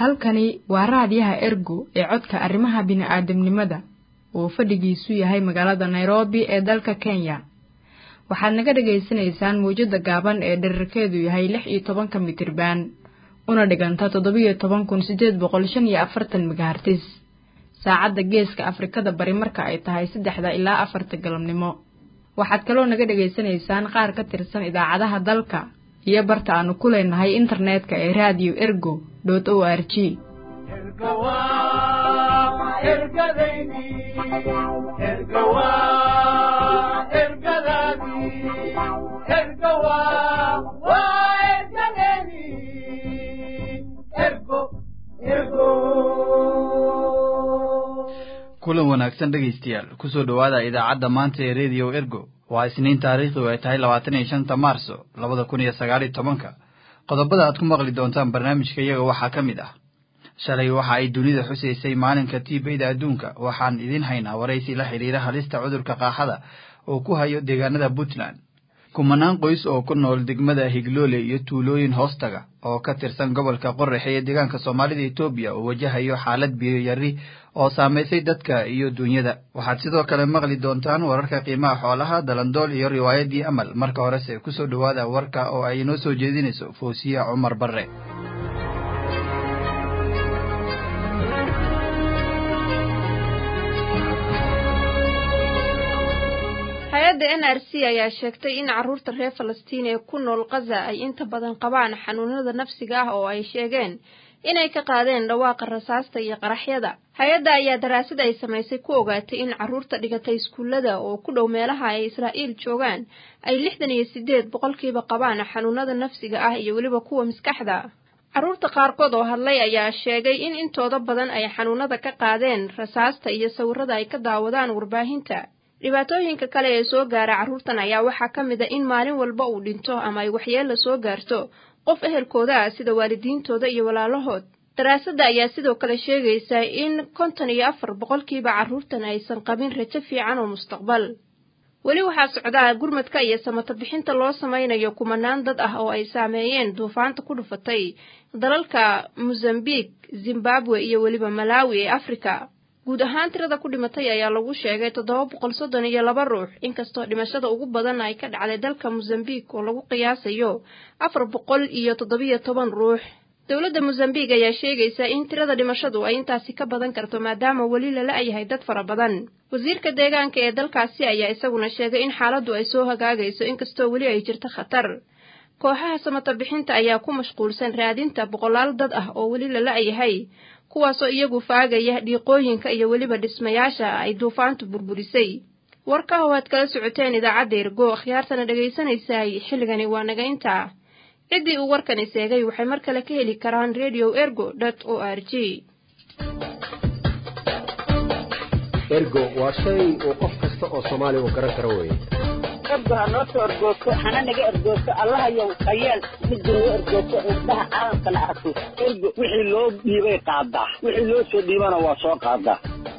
halkani waa raadiyaha ergo ee codka arrimaha bini'aadamnimada oo fadhigiisu yahay magaalada nairobi ee dalka kenya waxaad naga dhagaysanaysaan mawjadda gaaban ee dherarkeedu yahay lix iyo tobanka mitriban una dhiganta toddobiyo toban kun siddeed boqol shan iyo afartan megahartis saacadda geeska afrikada bari marka ay tahay saddexda ilaa afarta galabnimo waxaad kaloo naga dhegaysanaysaan qaar ka tirsan idaacadaha dalka iyo barta aanu ku leenahay internetka ee radio ergo dot o r g kulan wanaagsan dhegaystayaal kusoo dhowaada idaacadda maanta ee radio ergo waa isniin taariikhdu ay tahay labaatan iyo shanta maarso labada kun iyo sagaal iyo tobanka qodobada aad ku maqli doontaan barnaamijka iyaga waxaa ka mid ah shalay waxa ay dunida xusaysay maalinka tiibeyda adduunka waxaan idiin haynaa waraysi la xidhiira halista cudurka qaaxada oo ku hayo deegaanada puntland kumanaan qoys oo ku nool degmada higloole iyo tuulooyin hoostaga oo ka tirsan gobolka qoraxe ee deegaanka soomaalida etoobiya oo wajahayo xaalad biyo yari oo saamaysay dadka iyo duunyada waxaad sidoo kale maqli doontaan wararka qiimaha xoolaha dalandool iyo riwaayadii amal marka horese kusoo dhowaada warka oo ay inoo soo jeedinayso foosiya cumar barre hay-adda n r c ayaa sheegtay in carruurta reer falastiin ee ku nool kaza ay inta badan qabaan xanuunada nafsiga ah oo ay sheegeen inay ka qaadeen dhawaaqa rasaasta iyo qaraxyada hay-adda ayaa daraasad ay samaysay ku ogaatay in carruurta dhigatay iskuullada oo ku dhow meelaha ay israa'iil joogaan ay lixdan iyo siddeed boqolkiiba qabaan xanuunada nafsiga ah iyo weliba kuwa maskaxda carruurta qaarkood oo hadlay ayaa sheegay in intooda badan ay xanuunada ka qaadeen rasaasta iyo sawirrada ay ka daawadaan warbaahinta dhibaatooyinka kale ee soo gaara carruurtan ayaa waxaa ka mid a in maalin walba uu dhinto ama ay waxyeella soo gaarto qof ehelkooda ah sida waalidiintooda iyo walaalahood daraasadda ayaa sidoo kale sheegaysaa in konton iyo afar boqolkiiba carruurtan aysan qabin rajo fiican oo mustaqbal weli waxaa socdaa gurmadka iyo samata bixinta loo samaynayo kumanaan dad ah oo ay saameeyeen duufaanta ku dhufatay dalalka mosambiq zimbabwe iyo weliba malawi ee afrika guud ahaan tirada ku dhimatay ayaa lagu sheegay toddoba boqol soddon iyo laba ruux inkastoo dhimashada ugu badan ay ka dhacday dalka mosambiq oo lagu qiyaasayo afar boqol iyo toddobiyo toban ruux dowladda mosambiq ayaa sheegaysa in tirada dhimashadu ay intaasi ka badan karto maadaama weli lala yahay dad fara badan wasiirka deegaanka ee dalkaasi ayaa isaguna sheegay in xaaladdu ay soo hagaagayso inkastoo weli ay jirto khatar kooxaha samata bixinta ayaa ku mashquulsan raadinta boqolaal dad ah oo weli lala yahay kuwaasoo iyagu faagaya dhiiqooyinka iyo weliba dhismayaasha ay duufaantu burburisay warka oo aad kala socoteen idaacadda ergo akhyaartana dhegaysanaysaay xilligani waa naga intaa ciddii uu warkani seegay waxay mar kale ka heli karaan radio ergo dot o r g ergo waa shay uu qof kasta oo soomaaliya uu garan karo weeye ergo ha noo soo ergoogto hana naga ergoogto allahayow hayeel midda noo ergoogto indhaha caalamkana arko ergo wixii loo dhiibay qaadaa wixii loo soo dhiibana waa soo qaadaa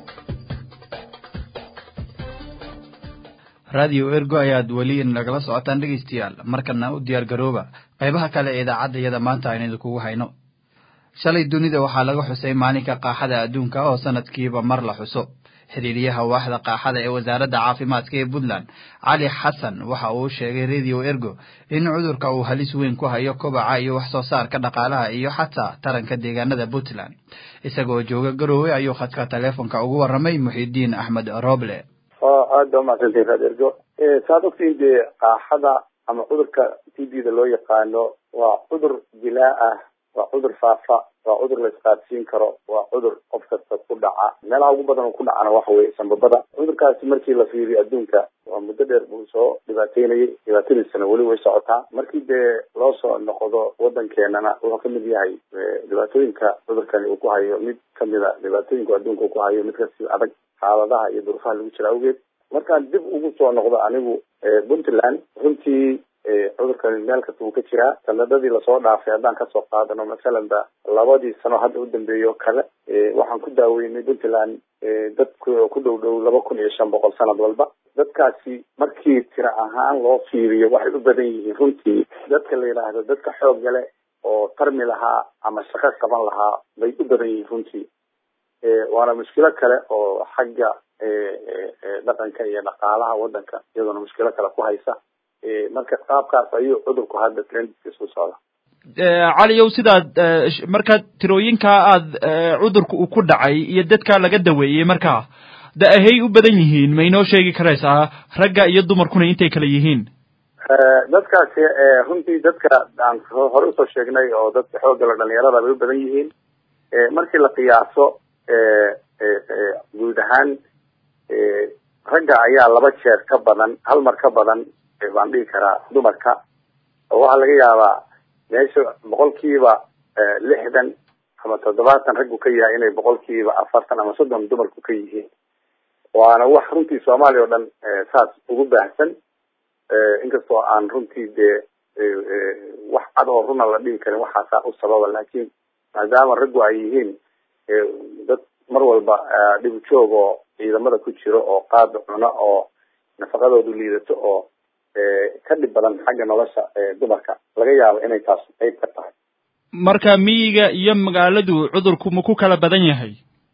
radio ergo ayaad weli nagala socotaan dhegaystayaal markana u diyaar garooba qaybaha kale ee idaacadda iyada maanta aynu idinkugu hayno shalay dunida waxaa laga xusay maalinka qaaxada adduunka oo sanadkiiba mar la xuso xiriiriyaha waaxda qaaxada ee wasaaradda caafimaadka ee puntland cali xasan waxa uu sheegay radio ergo in cudurka uu halis weyn ku hayo kobaca iyo wax soo saarka dhaqaalaha iyo xataa taranka deegaanada puntland isagoo jooga garoowe ayuu khadka taleefonka ugu warramay muxidiin axmed roble aad baa umahadsantahi raad ergo saad ogtiin dee qaaxada ama cudurka t b da loo yaqaano waa cudur dilaa ah waa cudur faafa waa cudur la isqaadsiin karo waa cudur qof kasta ku dhaca meelaha ugu badan oo ku dhacana waxa weye sanbabada cudurkaasi markii la fiiriyo adduunka waa muddo dheer buu soo dhibaateynayay dhibaatadiisana weli way socotaa markii dee loo soo noqdo wadankeenana wuxuu kamid yahay dhibaatooyinka cudurkani uu ku hayo mid kamida dhibaatooyinka adduunka uu ku hayo mid kasi adag xaaladaha iyo durufaha lagu jira awgeed markaan dib ugu soo noqdo anigu puntland runtii cudurkani meel kasta wuu ka jiraa sanadadii lasoo dhaafay haddaan kasoo qaadano masalan ba labadii sano hadda u dambeeya oo kale waxaan ku daaweynay puntland dad ku dhow dhow laba kun iyo shan boqol sanad walba dadkaasi markii tiro ahaan loo fiiriyo waxay u badan yihiin runtii dadka la yidhaahdo dadka xoogga leh oo tarmi lahaa ama shaqo qaban lahaa bay u badan yihiin runtii waana mushkilo kale oo xagga dhaqanka iyo dhaqaalaha wadanka iyadoona mushkilo kale ku haysa marka qaabkaas ayuu cudurku hadda trendkiisa u socda caliyow sidaad marka tirooyinkaa aad cudurka uu ku dhacay iyo dadkaa laga daweeyey markaa da ahay u badan yihiin ma inoo sheegi karaysaa ragga iyo dumarkuna intay kala yihiin dadkaasi runtii dadka aan hore usoo sheegnay oo dadka xoogala dhalinyarada bay u badan yihiin markii la qiyaaso guud ahaan ragga ayaa laba jeer ka badan hal mar ka badan baan dhihi karaa dumarka oo waxaa laga yaabaa meesha boqolkiiba lixdan ama toddobaatan raggu ka yahay inay boqolkiiba afartan ama soddon dumarku ka yihiin waana wax runtii soomaaliya oo dhan saas ugu baahsan inkastoo aan runtii dee wax cad oo runa la dhihi karin waxaasaa u sababa laakiin maadaama raggu ay yihiin dad mar walba dhib joog oo ciidamada ku jiro oo qaada cuno oo nafaqadoodu liidato oo ka dhib badan xagga nolosha dumarka laga yaabo inay taas qayb ka tahay marka miyiga iyo magaaladu cudurku ma ku kala badan yahay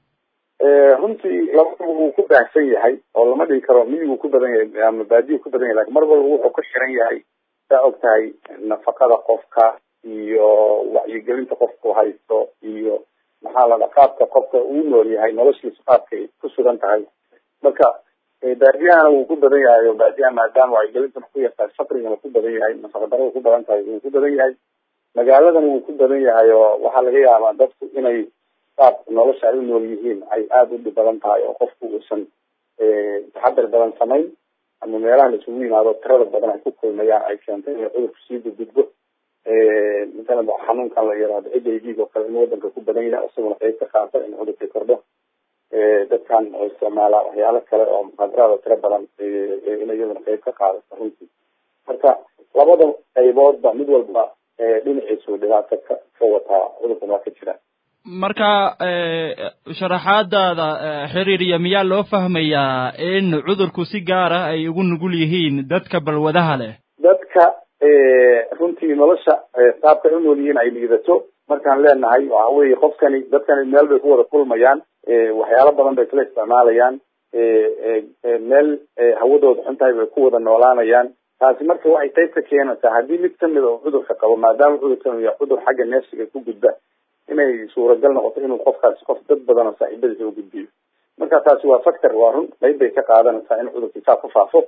runtii labadaba wuu ku baahsan yahay oo lama dhigi karo miyiguu ku badan yahay ama baadiyu ku badan yahay lakin mar walba wuxuu ka xiran yahay saa og tahay nafaqada qofka iyo wacyigelinta qofku haysto iyo maxaa la dhaa qaabka qofka uu nool yahay noloshiisa qaabkay ku sugan tahay marka baadiyahana wuu ku badan yahay oo baadiyaha maadaama wacyigelintana ku yartahay fakrigana ku badan yahay nafaqa darada ku badan tahay wuu ku badan yahay magaaladana wuu ku badan yahay oo waxaa laga yaabaa dadku inay qaab nolosha ay u nool yihiin ay aada u dhib badan tahay oo qofku uusan taxadar badan samayn ama meelaha la isugu yimaado tirada badan ay ku kulmayaan ay keentay inay cudurku sii gudgudbo masalan xanuunkan la yiraahdo h i v oo kale in wadanka ku badan yahay isaguna qayb ka qaata in cudurkii kordho dadkan oo isticmaala waxyaalo kale oo muxaadaraada tiro badan in iyaduna qayb ka qaadato runtii marka labada qayboodba mid walba dhinaciisu dhibaato ka ka wataa cudurkan waa ka jira marka sharaxaadaada xiriiriya miyaa loo fahmayaa in cudurku si gaar ah ay ugu nugul yihiin dadka balwadaha leh dadka runtii nolosha qaabka ay u nool yihiin ay liidato markaan leenahay waxa weeye qofkani dadkani meel bay ku wada kulmayaan waxyaalo badan bay kala isticmaalayaan meel hawadooda xun tahay bay ku wada noolaanayaan taasi marka waxay qayb ka keenaysaa haddii mid kamid oo cudurka qabo maadaama cudurkan yahay cudur xagga neefsiga ku gudba inay suuragal noqoto inuu qofkaasi qof dad badan oo saaxiibadiisa u gudbiyo marka taasi waa factor waa run qayb bay ka qaadanaysaa in cudurkii saa ku faafo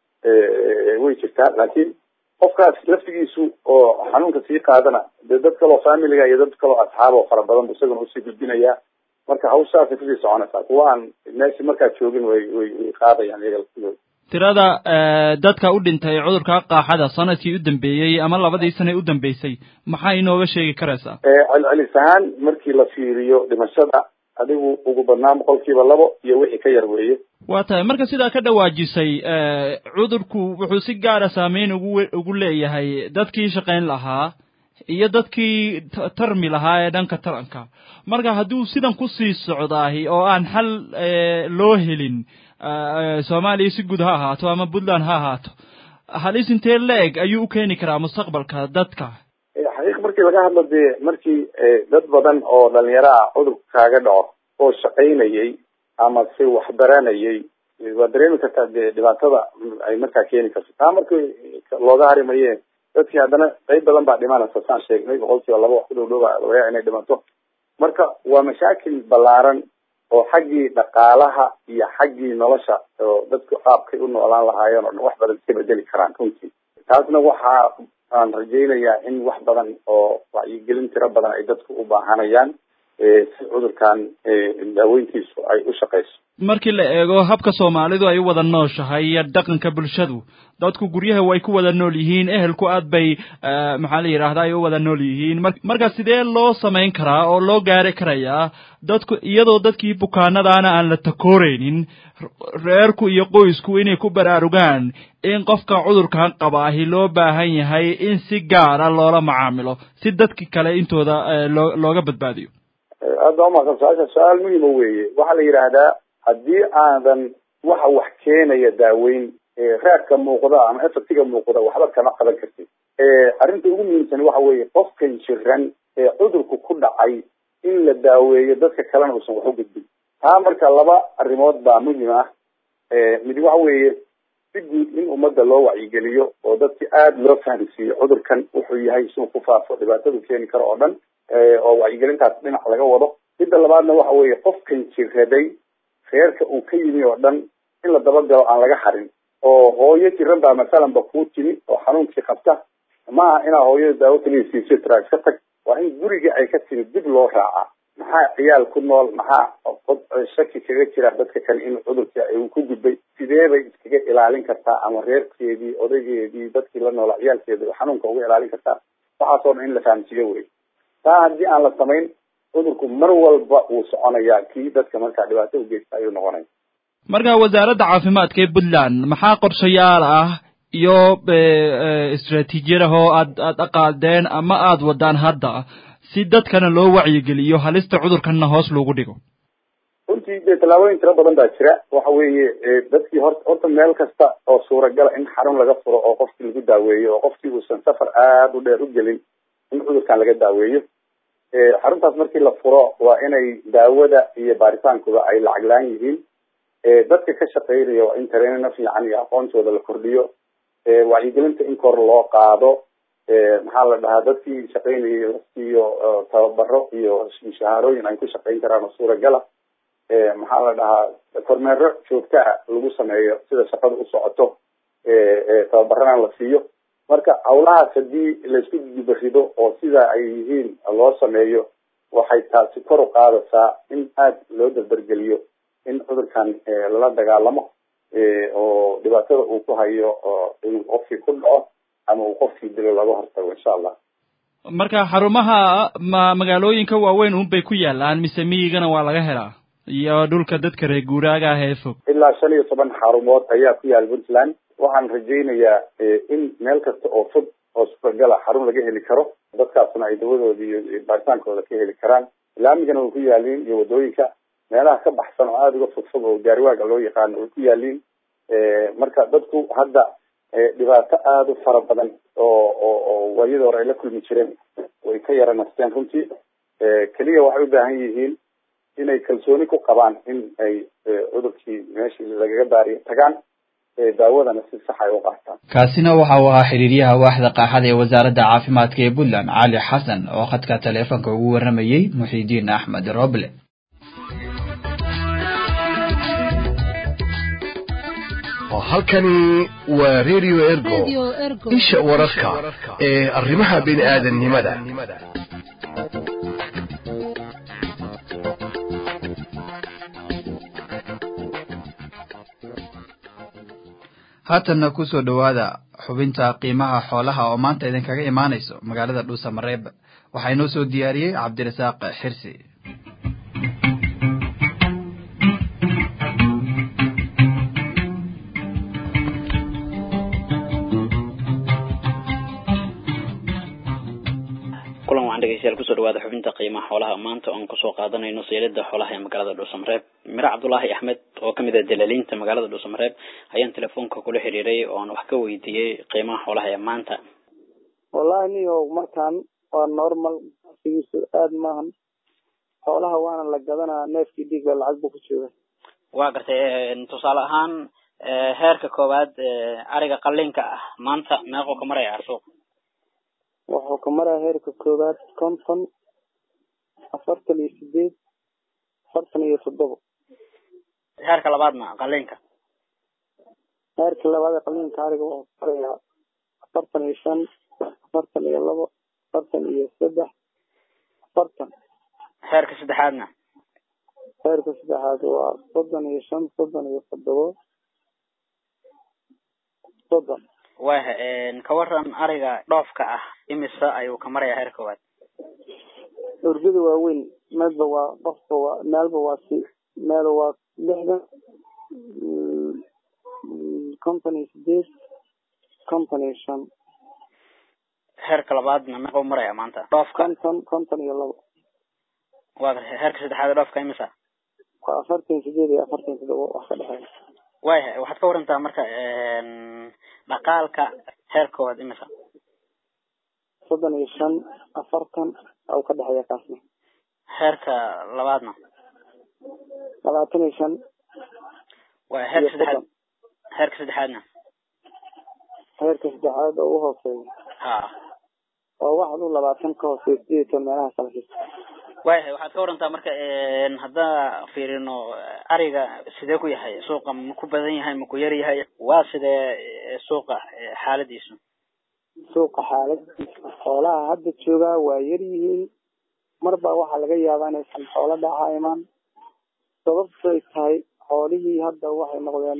way jirtaa laakiin qofkaas laftigiisu oo xanuunka sii qaadana dee dad kaloo familiga iyo dad kaloo asxaab oo fara badan bu isaguna usii gudbinayaa marka hawshaasay kusii soconaysaa kuwa aan meeshi markaa joogin way way way qaadayaan iyaga laftigooda tirada dadka u dhintay cudurka qaaxada sanadkii u dambeeyey ama labadii sane u dambeysay maxaa inooga sheegi karaysaa celcelis ahaan markii la fiiriyo dhimashada adigu ugu badnaan boqolkiiba labo iyo wixii ka yar weeye waa tahay marka sidaa ka dhawaajisay cudurku wuxuu si gaara saameyn ugu ugu leeyahay dadkii shaqayn lahaa iyo dadkii tarmi lahaa ee dhanka taranka marka hadduu sidan kusii socdaahi oo aan xal loo helin soomaaliya si guud ha ahaato ama puntland ha ahaato halis intee la-eg ayuu u keeni karaa mustaqbalka dadka xaqiiq markii laga hadlo dee markii dad badan oo dhalinyaro ah cudurku kaaga dhaco oo shaqaynayay ama si wax baranayay waa dareemi kartaa dee dhibaatada ay markaa keeni karto taa markii looga harimaye dadkii haddana qayb badan baa dhimanaysa saan sheegnay boqolkiiba laba wax ku dhow dhowba laga inay dhimato marka waa mashaakil ballaaran oo xaggii dhaqaalaha iyo xaggii nolosha oo dadku qaabkay u noolaan lahaayeen oo dhan wax badan iska bedeli karaan runtii taasna waxa aan rajaynayaa in wax badan oo wacyigelin tiro badan ay dadku u baahanayaan si cudurkan daaweyntiisu ay u shaqayso markii la eego habka soomaalidu ay u wada nooshahay iyo dhaqanka bulshadu dadku guryaha way ku wada nool yihiin ehelku aad bay maxaa la yidhahda ay u wada nool yihiin mar marka sidee loo samayn karaa oo loo gaari karayaa dadku iyadoo dadkii bukaanadaana aan la takooreynin reerku iyo qoysku inay ku baraarugaan in qofka cudurkan qabaahi loo baahan yahay in si gaara loola macaamilo si dadki kale intooda loo looga badbaadiyo aad baa umaqan su-aasha su-aal muhima weeye waxaa la yidhaahdaa haddii aadan waxa wax keenaya daaweyn raadka muuqda ama efectiga muuqda waxba kama qaban kartid arrinta ugu muhiimsan waxa weeye qofkan jiran ee cudurku ku dhacay in la daaweeyo dadka kalena uusan wax u gudbin taa marka laba arrimood baa muhim ah mid waxa weeye si guud in ummadda loo wacyigeliyo oo dadki aada loo fahamsiiyo cudurkan wuxuu yahay suu ku faafo dhibaatadu keeni karo oo dhan oo wacyigelintaas dhinac laga wado midda labaadna waxa weeye qofkan jiraday reerka uu ka yimi oo dhan in la dabagalo aan laga harin oo hooyo jiran baa masalan ba kuu timi oo xanuunkii qabta maaha inaa hooyada daawo kaliya siiso traa iska tag waa in guriga ay ka timi dib loo raacaa maxaa ciyaal ku nool maxaa shaki kaga jira dadka kale in cudurka uu ku gudbay sidee bay iskaga ilaalin kartaa ama reerkeedii odaygeedii dadkii la noolaa ciyaalkeeda xanuunka uga ilaalin kartaa waxaasoo dhan in la fahamsiiyo wey taa haddii aan la samayn cudurku mar walba wuu soconayaa kii dadka markaa dhibaato ugeysta ayuu noqonaya marka wasaaradda caafimaadka ee puntland maxaa qorshayaal ah iyo istraatiijiyad ah oo aad aad aqaadeen ama aad wadaan hadda si dadkana loo wacyigeliyo halista cudurkanna hoos loogu dhigo runtii dee tallaabooyin tiro badan baa jira waxa weeye dadkii hor horta meel kasta oo suuragala in xarun laga furo oo qofkii lagu daaweeyo oo qofkii uusan safar aada u dheer u gelin in cudurkan laga daaweeyo xaruntaas markii la furo waa inay daawada iyo baaritaankuba ay lacag la-aan yihiin dadka ka shaqeynaya waa in tareenina fiican iyo aqoontooda la kordhiyo wacyigelinta in kor loo qaado maxaa la dhahaa dadkii shaqeynayay la siiyo tababaro iyo mushahaarooyin ay ku shaqeyn karaan oo suuragala maxaa la dhahaa kormeero joogta ah lagu sameeyo sida shaqada u socoto tababarana la siiyo marka hawlahaas hadii laisku dibarido oo sida ay yihiin loo sameeyo waxay taasi kor u qaadaysaa in aada loo dardargeliyo in cudurkan lala dagaalamo oo dhibaatada uu ku hayo inuu qofkii ku dhaco ama uu qofkii dilo laga hortago insha allah marka xarumaha ma magaalooyinka waaweyn unbay ku yaalaan mise miyigana waa laga helaa iyo dhulka dadka reer guuraaga ah ee fog ilaa shan iyo toban xarumood ayaa ku yaal puntland waxaan rajaynayaa in meel kasta oo fog oo suuragala xarun laga heli karo dadkaasna ay dawadooda iyo baaritaankooda ka heli karaan laamigana way ku yaaliin iyo wadooyinka meelaha ka baxsan oo aada uga fog fog oo gaariwaaga loo yaqaano way ku yaaliin marka dadku hadda dhibaato aada u fara badan oo oo oo waayada hore ay la kulmi jireen way ka yara nasteen runtii keliya waxay u baahan yihiin inay kalsooni ku qabaan in ay cudurkii meeshii lagaga daariyo tagaan daawadana si sax ay u qaataan kaasina waxa uu ahaa xiriiryaha waaxda qaaxada ee wasaaradda caafimaadka ee puntland cali xasan oo khadka taleefonka ugu warramayey muxiidiin axmed roble halkani waa radio ergo isha wararka ee arrimaha bini aadannimada haatanna kusoo dhowaada xubinta qiimaha xoolaha oo maanta idinkaga imaanayso magaalada dhuusamareeb waxaa inoo soo diyaariyey cabdirasaaq xirsi kulan waxaan dhegeystayaal kusoo dhawaada xubinta qiimaha xoolaha maanta oon kusoo qaadanayno seylada xoolaha ee magaalada dhuusamareeb mire cabdulaahi axmed oo kamid ah dalaaliinta magaalada dhuusamareeb ayaan telefoonka kula xiriiray oo aan wax ka weydiiyey qiimaha xoolaha ee maanta wallahi niyo markaan waa normal sigiisu aada maahan xoolaha waana la gadanaa neefkii dhiiga lacag buu ku jooga waa gartay tusaale ahaan heerka koowaad ariga qaliinka ah maanta meequu ka maraya suuq wuxuu ka maraya heerka koowaad konton afartan iyo sideed afartan iyo toddoba heerka labaadna qaliinka heerka labaad ee qaliinka ariga wuxuu ka marayaa afartan iyo shan afartan iyo labo afartan iyo saddex afartan heerka saddexaadna heerka saddexaad waa soddon iyo shan soddon iyo toddoba soddon wah ka waran ariga dhoofka ah imisa ayuu ka marayaa heer koowaad urgada waaweyn meelba waa qofka waa meelba waa si meel waa lixdan konton iyo sideed konton iyo shan heerka labaadna meequu maraya maanta dhoofka konton konton iyo labo waa gartay heerka saddexaad ee dhoofka imisa waa afartan sideed iyo afartan toddoba wax ka dhexeeya waya waxaad ka warantaa marka dhaqaalka heer koowaad imisa soddon iyo shan afartan u ka dhexeeya kaasna heerka labaadna labaatan iyo shan waa heerka saddexaad heerka saddexaadna heerka saddexaad oo u hooseeya ha oo wax u labaatan ka hooseeya sideed iyo toban meelaha salkiis waayahay waxaad ka warantaa marka haddaan fiirino ariga sidee ku yahay suuqa ma ku badan yahay ma ku yar yahay waa sidee suuqa xaaladiisu suuqa xaaladiisa xoolaha hadda joogaa waa yar yihiin marba waxaa laga yaabaa inaysan xoolo dhaca imaan sababtoy tahay xoolihii hadda waxay noqdeen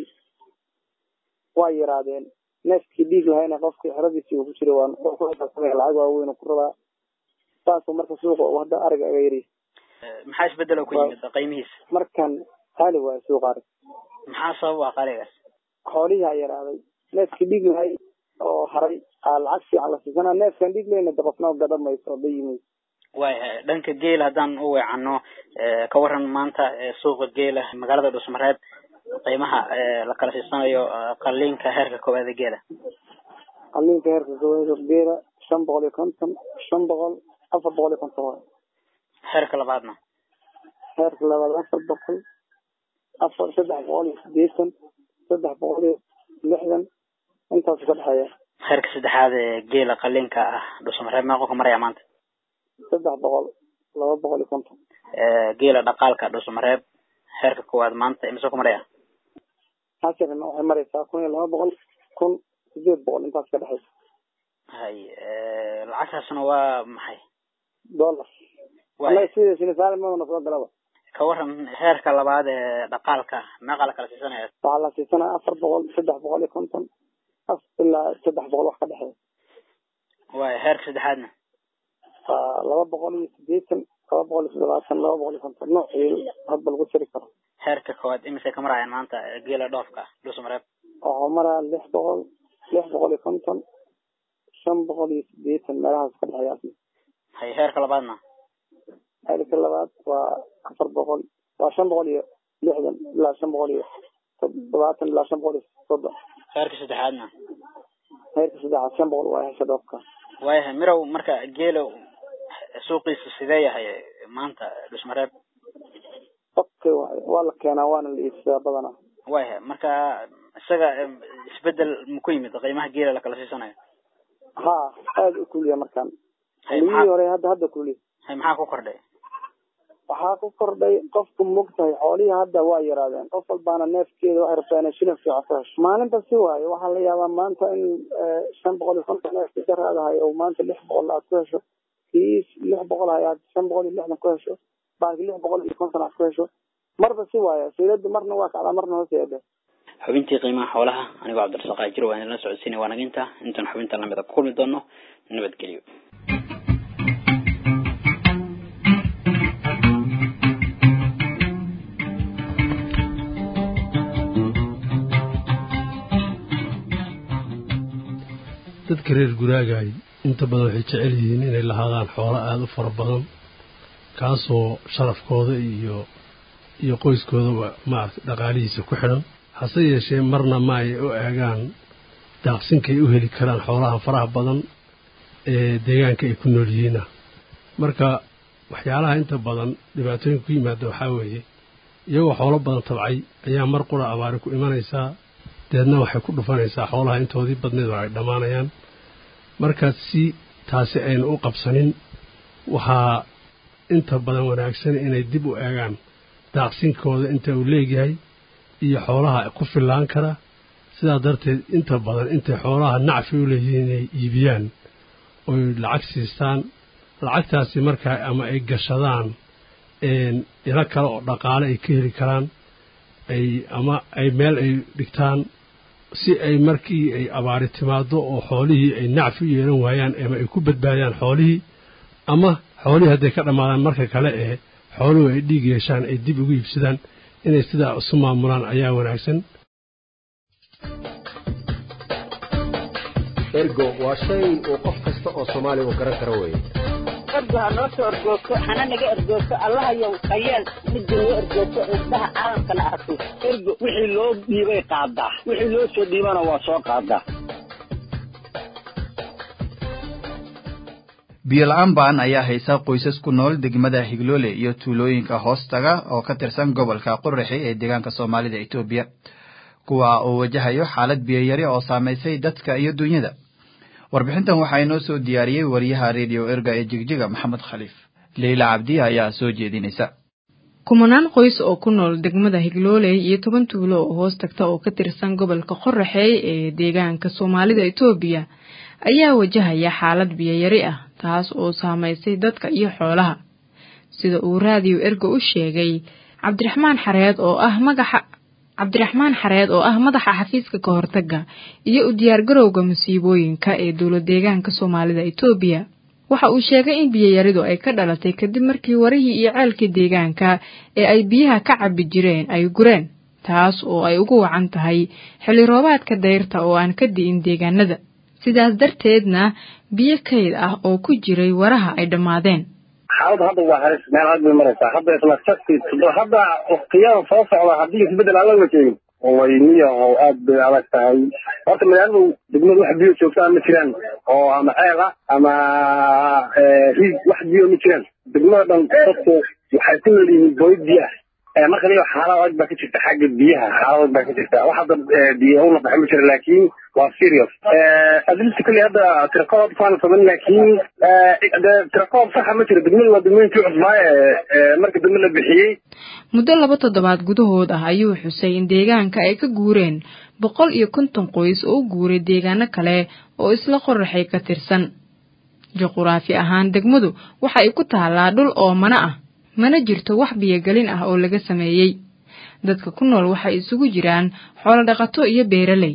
waa yaraadeen neefkii dhiig lahayna qofkii xeradiisii uu ku jiray waa lacag waaweyn ku rabaa saasuu marka suuqa uu hadda ariga aga yari maxaa isbedelo ku yimid qiimihiisa markan qaali waayo suuqa arig maxaa sabab ah qaaligaas xoolihii aa yaraaday neefkii dhiig lahay oo haray aa lacag fiican la siisanaa neefkan dhiig lahayna de qofna gada mayso oo bayimay waayahay dhanka geela haddaan u weecano ka waran maanta suuqa geela magaalada dhusmareed qiimaha la kala siisanayo qaliinka heerka koowaad ee geela qaliinka heerka koowaad geela shan boqol iyo konton shan boqol afar boqol iyo konton waay heerka labaadna heerka labaad afar boqol afar saddex boqol iyo sideetan saddex boqol iyo lixdan intaasu ka dhexeeya heerka saddexaad ee geela qaliinka ah dhusmareed meeqo ka maraya maanta saddex boqol laba boqol iyo konton geela dhaqaalka dhusmareeb heerka koowaad maanta imise ku maraya hasirna waxay maraysaa kun iyo laba boqol kun sideed boqol intaas ka dhexaysa hay lacagtaasna waa maxay dollar wallahi sida sinisaalimadana soo galaba ka waran heerka labaad ee dhaqaalka meeqa la kala siisanaya waxaa la siisanaya afar boqol saddex boqol iyo konton af ilaa saddex boqol wax ka dhexeeya waaya heerka saddexaadna waa laba boqol iyo sideetan laba boqol iyo toddobaatan laba boqol iyo konton noocii hadba lagu jiri karo heerka koowaad imise ka marayaan maanta geela dhoofka dhusmareeb waxuu maraya lix boqol lix boqol iyo konton shan boqol iyo sideetan meelahaas ka dhexeeya asna hay heerka labaadna heerka labaad waa afar boqol waa shan boqol iyo lixdan ilaa shan boqol iyo toddobaatan ilaa shan boqol iyo soddon heerka saddexaadna heerka saddexaad shan boqol waa hesha dhoofka waayahay mirow marka geelo suuqiisa sidee yahay maanta dhusmareeb okay waay waa la keenaa waana la iibsadaa badanaa waayahay marka isaga isbedel ma ku yimid qiimaha geela la kala siisanayo ha aada u kuliya markaan xiliyihii hore hadda hadda kuliya hay maxaa ku kordhay waxaa ku kordhay qofku mogtahay xoolihii hadda waa yaraadeen qof walbaana neefkeeda waxay rabtaa inay shilin fiican ku hesho maalinta si waayo waxaa la yaabaa maanta in shan boqol iyo konton neefki daraadahay oo maanta lix boqol aad ku hesho kii lix boqol hay aad shan boqol iyo lixdan ku hesho baanki lix boqol iyo konton aad ku hesho marba si waayo sayladu marna waa kacdaa marna hoos yeedhe xubintii qiimaha xoolaha anigoo cabdirasaaq ajir waa idinla socodsiinay waa naginta intaan xubinta lamida ku kulmi doono nabadgelyo dadka reer guraagaay inta badan waxay jecel yihiin inay lahaadaan xoolo aada u fara badan kaasoo sharafkooda iyo iyo qoyskoodaba maaragtay dhaqaalihiisa ku xidhan hase yeeshee marna ma ay u eegaan daaqsinkay u heli karaan xoolaha faraha badan ee deegaanka ay ku nool yihiina marka waxyaalaha inta badan dhibaatooyinka ku yimaada waxaa weeye iyagoo xoolo badan tabcay ayaa mar qura abaari ku imanaysaa deedna waxay ku dhufanaysaa xoolaha intoodii badneed oo ay dhammaanayaan markaas si taasi aynu u qabsanin waxaa inta badan wanaagsan inay dib u eegaan daaqsinkooda inta uu leegyahay iyo xoolaha ku fillaan kara sidaa darteed inta badan intay xoolaha nacfi u leeyihiin inay iibiyaan oy lacag siistaan lacagtaasi markaa ama ay gashadaan ilo kale oo dhaqaale ay ka heli karaan ay ama ay meel ay dhigtaan si ay markii ay abaari timaado oo xoolihii ay nacfi u yeelan waayaan ama ay ku badbaadiyaan xoolihii ama xoolihii hadday ka dhammaadaan marka kale ee xooluhu ay dhiig yeeshaan ay dib ugu iibsadaan inay sidaa isu maamulaan ayaa wanaagsan ergo waa shay uu qof kasta oo soomaaliya uu garan karo weeye ergo ha noo soo ergoogto hana naga ergoogto allahayow hayeel midda noo ergoogto indhaha caalamkana arko ergo wixii loo dhiibay qaadaa wixii loo soo dhiibana waa soo qaadaa biyo la-aan baan ayaa haysa qoysas ku nool degmada higloole iyo tuulooyinka hoostaga oo ka tirsan gobolka qoraxi ee deegaanka soomaalida etoobiya kuwa oo wajahayo xaalad biyoyari oo saamaysay dadka iyo dunyada warbixintan waxaa inoo soo diyaariyey wariyaha redio erga ee jigjiga maxamed khaliif leyla cabdi ayaa soo jeedinaysa kumanaan qoys oo ku nool degmada higlooley iyo toban tuulo oo hoos tagta oo ka tirsan gobolka qoraxey ee deegaanka soomaalida etoobiya ayaa wajahaya xaalad biyoyari ah taas oo saamaysay dadka iyo xoolaha sida uu raadiyo erga u sheegay cabdiraxmaan xareed oo ah magaxa cabdiraxmaan xareed oo ah madaxa xafiiska ka hortagga iyo u diyaargarowga musiibooyinka ee dowlad deegaanka soomaalida etoobiya waxa uu sheegay in biyoyaridu ay ka dhalatay kadib markii warihii iyo ceelkii deegaanka ee ay biyaha ka cabbi jireen ay gureen taas oo ay ugu wacan tahay xilli roobaadka dayrta oo aan ka di'in deegaanada sidaas darteedna biyo kayd ah oo ku jiray waraha ay dhammaadeen xaaladu hadda waa halis meel aad bay maraysaa hadda isla sakti hadda waktiyada soo socda haddii isbedel aan la wajeegin wayniyaho aad bay adag tahay horta magaaladu degmadu wax biyo joogtaa ma jiraan oo ama ceel ah ama riig wax biyo ma jiraan degmada dhan dadku waxay ku nool yihiin booyad biyo ah marka liyo xaalad adag baa ka jirta xagga biyaha xaalad adag baa ka jirta wax hadda biyo una baxin ma jira laakiin waa serious adilta kulli hadda tirakoob faana saman laakiin tirakoob saxa ma jira degmadu waa degmooyinkii cusbaaye marka dambe la bixiyey muddo laba toddobaad gudahood ah ayuu xusay in deegaanka ay ka guureen boqol iyo konton qoys oo u guuray deegaano kale oo isla qoraxay ka tirsan juquraafi ahaan degmadu waxa ay ku taallaa dhul oo mana ah mana jirto wax biyogelin ah oo laga sameeyey dadka ku nool waxay isugu jiraan xoolodhaqato iyo beeraley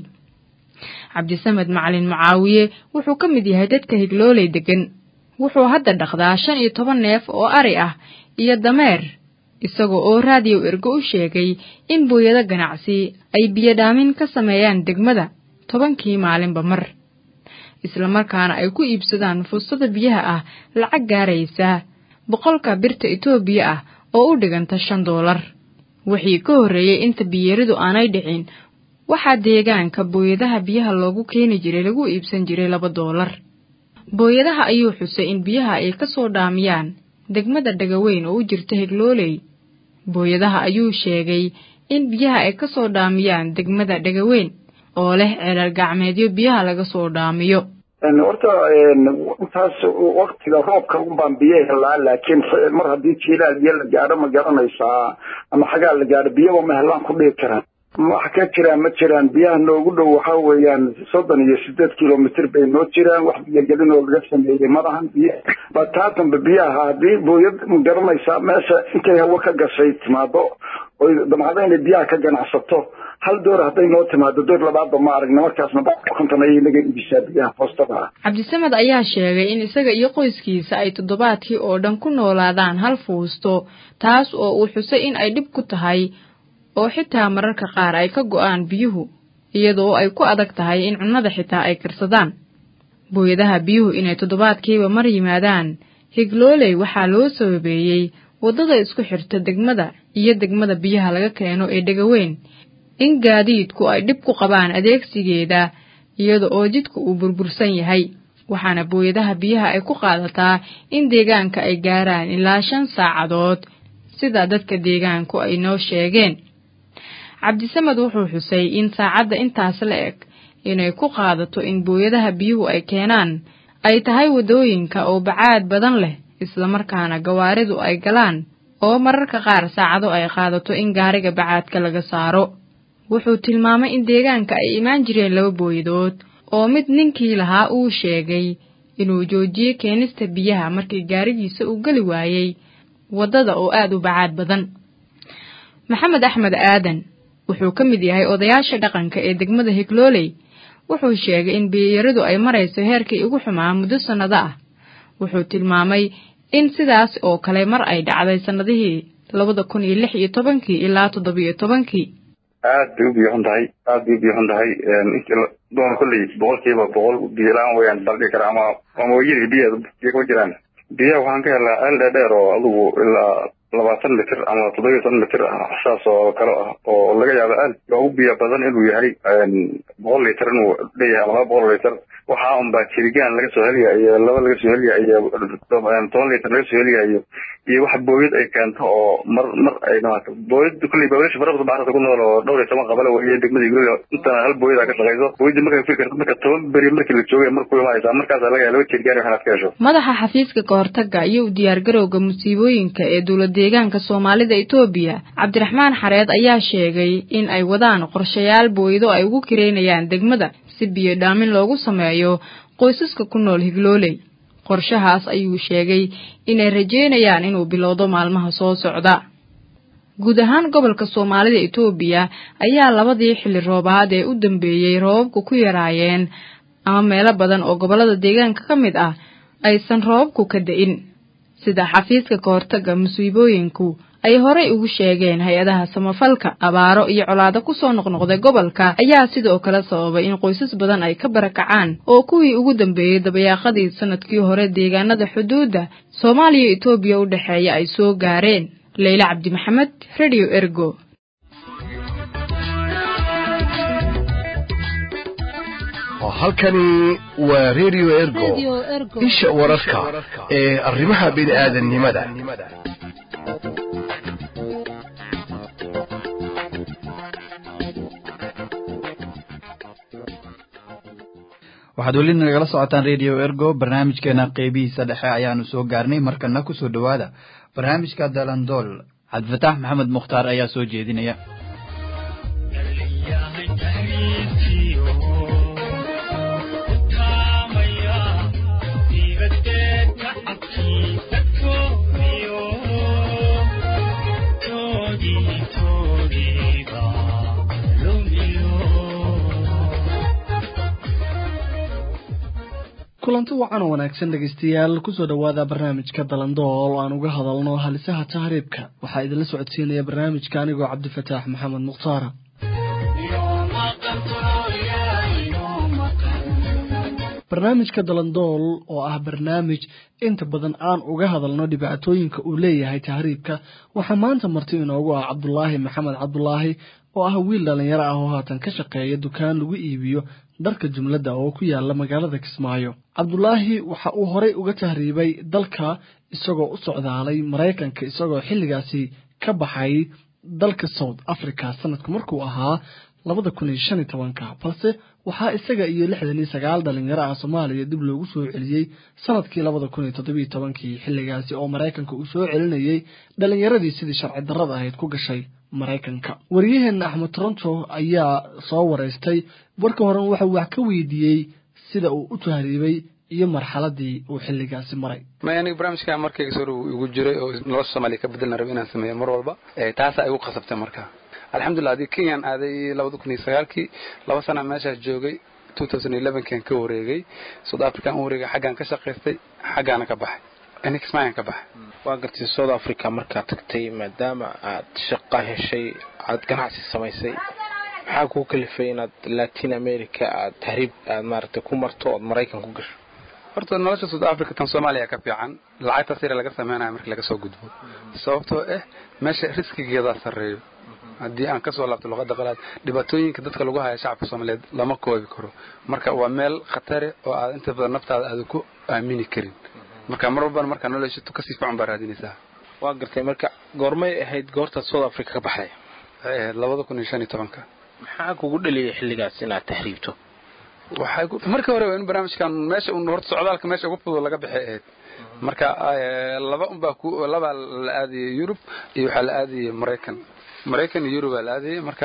cabdisamed macalin mucaawiye wuxuu ka mid yahay dadka higlooley degan wuxuu hadda dhaqdaa shan iyo toban neef oo ari ah iyo dameer isagoo oo raadiyo ergo u sheegay in booyado ganacsi ay biyodhaamin ka sameeyaan degmada tobankii maalinba mar islamarkaana ay ku iibsadaan fursada biyaha ah lacag gaaraysa boqolka birta etoobiya ah oo u dhiganta shan doolar wixii ka horreeyey inta biyaridu aanay dhicin waxaa deegaanka booyadaha biyaha loogu keeni jiray lagu iibsan jiray laba doolar booyadaha ayuu xusay in biyaha ay ka soo dhaamiyaan degmada dhagaweyn oo u jirta higlooley booyadaha ayuu sheegay in biyaha ay ka soo dhaamiyaan degmada dhagaweyn oo leh ceelal gacmeedyo biyaha laga soo dhaamiyo horta intaas waktiga roobka unbaan biyo helaa laakiin mar haddii jiilaal biyo la gaadho ma garanaysaa ama xagaa la gaadho biyaba ma helaan ku dhihi karaan wax ka jiraan ma jiraan biyaha noogu dhow waxa weeyaan soddon iyo sideed kilomitr bay noo jiraan wax biyogelin oo laga sameeyey malahan biyo bataatanba biyaha haddii booyad ma garanaysaa meesha intay hawo ka gashay timaado oy damcada inay biyaha ka ganacsato hal door hadday noo timaado door labaadba ma aragna markaasna konton ayay naga iibisaa biyaha foostada ah cabdisamed ayaa sheegay in isaga iyo qoyskiisa ay toddobaadkii oo dhan ku noolaadaan hal fuusto taas oo uu xusay in ay dhib ku tahay oo xitaa mararka qaar ay ka go'aan biyuhu iyadoo ay ku adag tahay in cunnada xitaa ay karsadaan booyadaha biyuhu inay toddobaadkiiba mar yimaadaan higlooley waxaa loo sababeeyey waddada isku xirta degmada iyo degmada biyaha laga keeno ee dhegaweyn in gaadiidku ay dhib ku qabaan adeegsigeeda iyada oo jidku uu burbursan yahay waxaana booyadaha biyaha ay ku qaadataa in deegaanka ay gaaraan ilaa shan saacadood sida dadka deegaanku ay noo sheegeen cabdisamed wuxuu xusay in saacadda intaas la eg inay ku qaadato in booyadaha biyuhu ay keenaan ay tahay waddooyinka oo bacaad badan leh islamarkaana gawaaridu ay galaan oo mararka qaar saacado ay qaadato in gaariga bacaadka laga saaro wuxuu tilmaamay in deegaanka ay imaan jireen laba booyadood oo mid ninkii lahaa uu sheegay inuu joojiyey keenista biyaha markii gaarigiisa uu geli waayey waddada oo aad u bacaad badan maxamed axmed aadan wuxuu ka mid yahay odayaasha dhaqanka ee degmada higlooley wuxuu sheegay in biyayaridu ay marayso heerkii ugu xumaa muddo sannado ah wuxuu tilmaamay in sidaas oo kale mar ay dhacday sannadihii labada kun iyo lix iyo tobankii ilaa toddobiyo tobankii aad bay u biyoxun tahay aad bay u biyoxun tahay intii doon kolley boqolkiiba boqol biyola-aan weyaan baldhigi kara ama ama wayiri biya biyo kuma jiraan biyaha waxaan ka helnaa ceel dheerdheer oo adugu ilaa labaatan mitir ama toddoba iyo toban mitir ah saas oo kale ah oo laga yaabo aad ugu biyo badan inuu yahay boqol litir inuu leeyahay ama laba boqol litir waxaa unbaa jirigaan laga soo helaya iyo laba laga soo helaya iyo toban litir laga soo helaya iyo iyo wax booyad ay keento oo mar mar ay dhamaata booyad kulley baawilasha farabada baxrata ku nool oo dhowr iyo toban qabale weye degmada igloya intana hal booyada ka shaqeyso booyadii markay firi karto marka toban beri markii la joogay markuu imaaysaa markaasa laga yaaba laba jirigaan waxaad ka hesho madaxa xafiiska kahortaga iyo u diyaargarowga musiibooyinka ee dowlad deegaanka soomaalida etoobiya cabdiraxmaan xareed ayaa sheegay in ay wadaan qorshayaal booyado ay ugu kireynayaan degmada si biyo dhaamin loogu sameeyo qoysaska ku nool higlooley qorshahaas ayuu sheegay inay rajeynayaan inuu bilowdo maalmaha soo socda guud ahaan gobolka soomaalida etoobiya ayaa labadii xilli roobaad ee u dambeeyey roobabku ku yaraayeen ama meelo badan oo gobollada deegaanka ka mid ah aysan roobabku ka da-in sida xafiiska kahortaga musiibooyinku ay horey ugu sheegeen hay-adaha samafalka abaaro iyo colaado kusoo noqnoqday gobolka ayaa sidoo kale sababay in qoysas badan ay ka barakacaan oo kuwii ugu dambeeyey dabayaaqadii sanadkii hore deegaanada xuduudda soomaaliya etoobiya u dhexeeya ay soo gaareen leyle cabdi maxamed radio ergo halkani waa radio ergo isha wararka ee arrimaha bini aadannimada waxaad weli nagala socotaan radio ergo barnaamijkeena qeybihiisa dhexe ayaanu soo gaarnay markana kusoo dhowaada barnaamijka dalandool cabdifataax maxamed mukhtaar ayaa soo jeedinaya kulanti wacan oo wanaagsan dhegaystayaal kusoo dhowaada barnaamijka dalandool oo aan uga hadalno halisaha tahriibka waxaa idinla socodsiinaya barnaamijka anigoo cabdifataax maxamed mukhtaara barnaamijka dalandool oo ah barnaamij inta badan aan uga hadalno dhibaatooyinka uu leeyahay tahriibka waxaa maanta marti inoogu ah cabdulaahi maxamed cabdulaahi oo ah wiil dhallinyaro ah oo haatan ka shaqeeya dukaan lagu iibiyo dharka jumladda oo ku yaala magaalada kismaayo cabdulaahi waxa uu horey uga tahriibay dalka isagoo u socdaalay maraykanka isagoo xilligaasi ka baxay dalka south africa sanadku markuu ahaa labada kun iyo shan iyo tobanka balse waxaa isaga iyo lixdan iyo sagaal dhalinyaro ah soomaaliya dib loogu soo celiyey sanadkii labada kun iyo toddobiyo tobankii xilligaasi oo maraykanka uu soo celinayey dhalinyaradii sidii sharci darrada ahayd ku gashay maraykanka waryaheena axmed toronto ayaa soo wareystay warka horen waxau wax ka weydiiyey sida uu u tahriibay iyo marxaladii uu xilligaasi maray may aniga barnaamijka markayga soo igu jiray oo nolosha soomaaliya ka bedelna raba inaan sameeyo mar walba taasaa igu qasabtay marka alxamdulilah haddii kenyaan aaday labada kun iyo sagaalkii laba sana meeshaas joogay two thousand elevenkan ka wareegay south african u wareegay xaggaan ka shaqaystay xaggaana ka baxay nixmayan ka baxay waa gartay south africa markaad tagtay maadaama aad shaqa heshay aad ganacsi samaysay maxaa kuu kalifay inaad latin america aad tahriib aad maaragtay ku marto ood maraykan ku gasho horta nolosha south africa tan soomaaliya ka fiican lacagtaas yare laga sameynaya markii laga soo gudbo sababtoo ah meesha riskigeedaa sarreeyo haddii aan kasoo laabto luqada qalaad dhibaatooyinka dadka lagu haya shacabka soomaaliyeed lama koobi karo marka waa meel khatare oo aad inta badan naftaada aadan ku aamini karin marka mar walbana markaa noloshato kasii fiican baa raadinaysaa waa gartay marka goormay ahayd goortaad south africa ka baxday waxay ahayd labada kun iyo shan iyo tobanka maxaa kugu dhaliyay xilligaas inaad tahriibto waxay markii hore in barnaamijkan meesha un horta socdaalka meesha ugu fudud laga bixi ahayd marka laba unbaa ku labaa la aadayay yurub iyo waxaa la aadayay maraykan maraykan iyo yurub aa la aadayay marka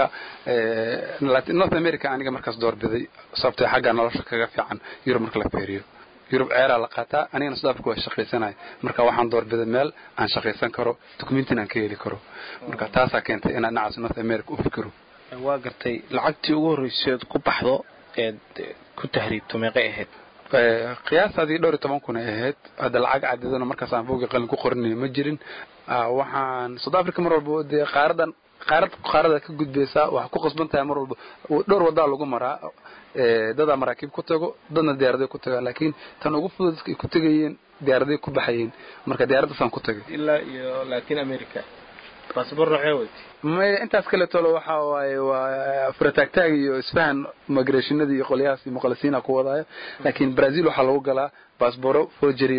north america aniga markaas doorbiday sababtee xagga nolosha kaga fiican yurub marka la feeriyo yurub ceeraa la qaataa anigana south africa waa shaqaysanaya marka waxaan doorbiday meel aan shaqaysan karo documentin aan ka heli karo marka taasaa keentay inaan dhinacaas north america u fikiro waa gartay lacagtii ugu horreyseed ku baxdo eed ku tahriibto meeqay ahayd qiyaastaadii dhowr iyo toban kun ay ahayd hadda lacag cadidana markaas aan buugi qalin ku qorinayo ma jirin waxaan south africa mar walba dee qaaradan qaarad qaarada ka gudbaysaa waxaa ku qasban tahay mar walba dhowr wadaa lagu maraa dadaa maraakiib ku tago dadna diyaaraday ku tagaa laakiin tan ugu fudud dadka ay ku tegayeen diyaaraday ku baxayeen marka diyaaraddaasaan ku tagay ilaa iyo latin america baasabor noocee weytay maya intaas kaleetolo waxa waaye waa furataagtaag iyo isfahan migrationada iyo qolyahaas iyo muqalisiina ku wadaayo laakiin brazil waxaa lagu galaa baasboro forgery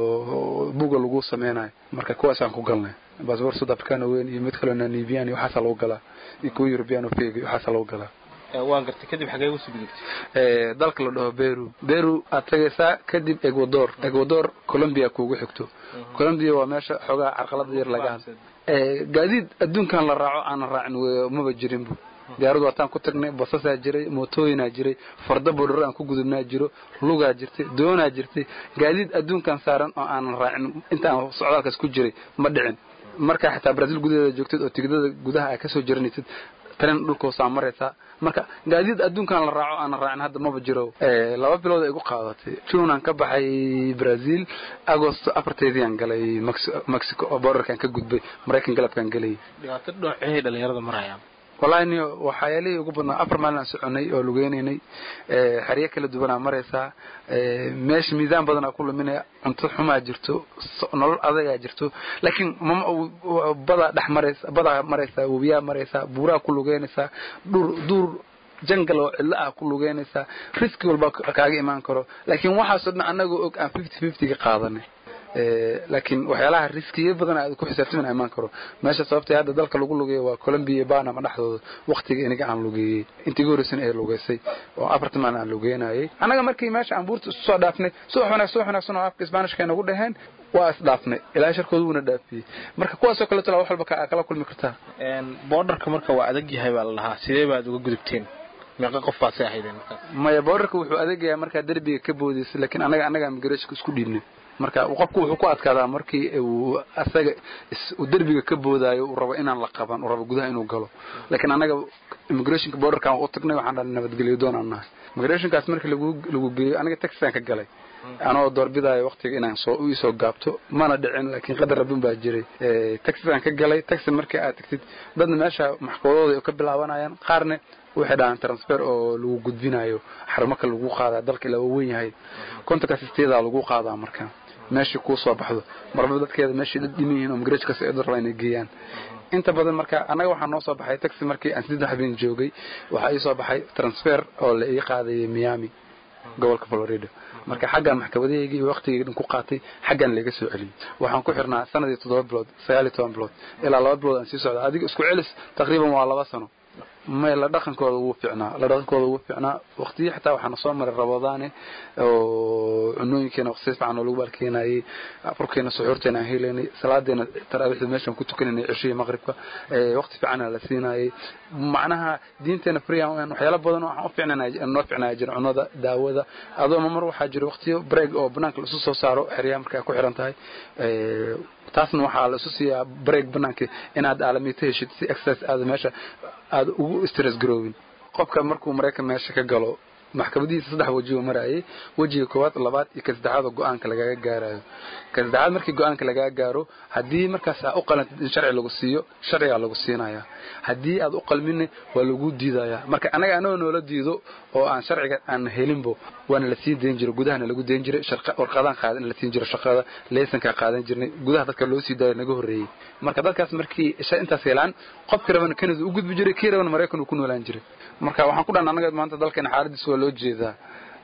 oo buga lagu sameynayo marka kuwaasaan ku galnay baasbor south africano weyn iyo mid kaloo namibian iyo waxaasaa lagu galaa iyo kuwa european oo feg iyo waxaasaa lagu galaa waan gartay kadib xagee usoo gudubtay dalka la dhaho beru beru aad tagaysaa kadib ecuador ecuador colombia kuugu xigto colombia waa meesha xoogaa carqalada yar laga hadla gaadiid adduunkan la raaco aanan raacin maba jirinbu diyaaradu waataan ku tagnay basasaa jiray mootooyinaa jiray farda bodharo aan ku gudubnaa jiro lugaa jirtay doonaa jirtay gaadiid adduunkan saaran oo aanan raacin intaan socdaalkaas ku jiray ma dhicin markaa xitaa brazil gudaheeda joogtid oo tigidada gudaha aa kasoo jaranaysid tren dhulkoosaa maraysaa marka gaadiid adduunkan la raaco aanan raacin hadda maba jiro laba bilood ay igu qaadatay junan ka baxay brazil agosto afarteediaan galay mexico oo borderkan ka gudbay maraykan galabkaan gelayay dhibaato dhoocey dhalinyarada marayaan wallahi niyo waxyaalihii ugu badnaa afar maalin aan soconay oo lugeynaynay xeryo kala duwanaa maraysaa meesha miisaan badanaa ku luminaya cunto xumaa jirto nolol adagaa jirto laakiin badaa dhex maraysa badaa maraysaa webiyaa maraysaa buuraa ku lugeynaysaa dhur duur jangal oo cidlo ah ku lugeynaysaa riski walba kaaga imaan karo laakiin waxaasoo dhan annagoo og aan fifty fifty ka qaadanay laakiin waxyaalaha riskiya badan aad ku xisaabtamin imaan karo meesha sababtay hadda dalka lagu lugeeyo waa colombia iyo banama dhexdooda waktiga iniga aan lugeeyey intii horeysana ay lugeysay oo afartan maalin aan lugeynayay annaga markii meesha aan buurta isu soo dhaafnay subax wanaag subax wanaagsan oo afka isbaanishka nagu dhaheen waa isdhaafnay ilaa sharkooda wuuna dhaafiyey marka kuwaasoo kaleeto wax walba kala kulmi kartaa borderka marka waa adag yahay baa la dhahaa sidee baad uga gudubteen meeqa qof baad si ahaydeen maya borderka wuxuu adagayaa markaa derbiga ka boodaysa laakiin annaga annaga migrashka isku dhiibnay marka qofku wuxuu ku adkaadaa markii uu asaga uu derbiga ka boodaayo uu rabo inaan la qaban uu rabo gudaha inuu galo laakiin annaga immigrationka borderkan u tagnay waxaan dhalay nabadgelyo doon aan nahay immigrationkaas markii lagu lagu geeyo aniga taxisaan ka galay anoo doorbidaayo waqtiga inaan soo u isoo gaabto mana dhicin laakiin qadar rabbin baa jiray taxisaan ka galay taxi markii aad tagtid dadna meesha maxkamadooda ka bilaabanayaan qaarne waxay dhahaan transfer oo lagu gudbinayo xarumaka lagu qaadaa dalka ilaa uu weyn yahay kontonka sisteedaa lagu qaadaa marka meeshii kuu soo baxdo marba dadkeeda meeshii dad dhiman yihiin oo migrajkas ay rabaa inay geeyaan inta badan marka annaga waxaa noo soo baxay taxi markii aan siddeed habeen joogay waxaa ii soo baxay transfer oo la ii qaadayay miami gobolka florida marka xaggan maxkamadaheygii iyo waqtigii dhan ku qaatay xaggan laga soo celiyey waxaan ku xirnaa sanadii toddoba bilood sagaal iyo toban bilood ilaa laba bilood aan sii socda adiga isku celis taqriiban waa laba sano may la dhaqankooda wuu fiicnaa la dhaqankooda wuu fiicnaa waqtiyo xitaa waxaana soo maray rabadaane oo cunooyinkeena waqti si fiican oo lagu baalkeenayay afurkeena suxuurteena aan helaynay salaadeena taraawiixda meeshaan ku tukanaynay cishihii maqribka waqti fiicana la siinayay macnaha diinteena friyan waxyaalo badan oo waxaan u fiicnanaa noo fiicnaya jira cunada daawada adoo mar waxaa jira waqtiyo break oo banaanka la isu soo saaro xeryaha marka ay ku xiran tahay taasna waxaa la isu siiyaa break banaanka inaad aalamiito heshid si exercise aada meesha aada ugu stress garoobin qofka markuu maraykan meesha ka galo maxkamadihiisa saddex weji uu marayay wejiga koowaad labaad iyo ka saddexaad oo go-aanka lagaga gaarayo ka saddexaad markii go-aanka lagaga gaaro haddii markaas aa u qalantid in sharci lagu siiyo sharcigaa lagu siinayaa haddii aad u qalminna waa lagu diidayaa marka anaga anagoo noola diido oo aan sharciga aan helinbo waana la sii dayn jiray gudahana lagu dayn jiray warqadaan qaadan la siin jiray shaqada leysankaa qaadan jirnay gudaha dadka loo sii daayo naga horreeyey marka dadkaas markii intaas helaan qofkii rabana canada u gudbi jiray kii rabana maraykan uu ku noolaan jiray marka waxaan ku dhan anaga maanta dalkeena xaaladiis waa loo jeedaa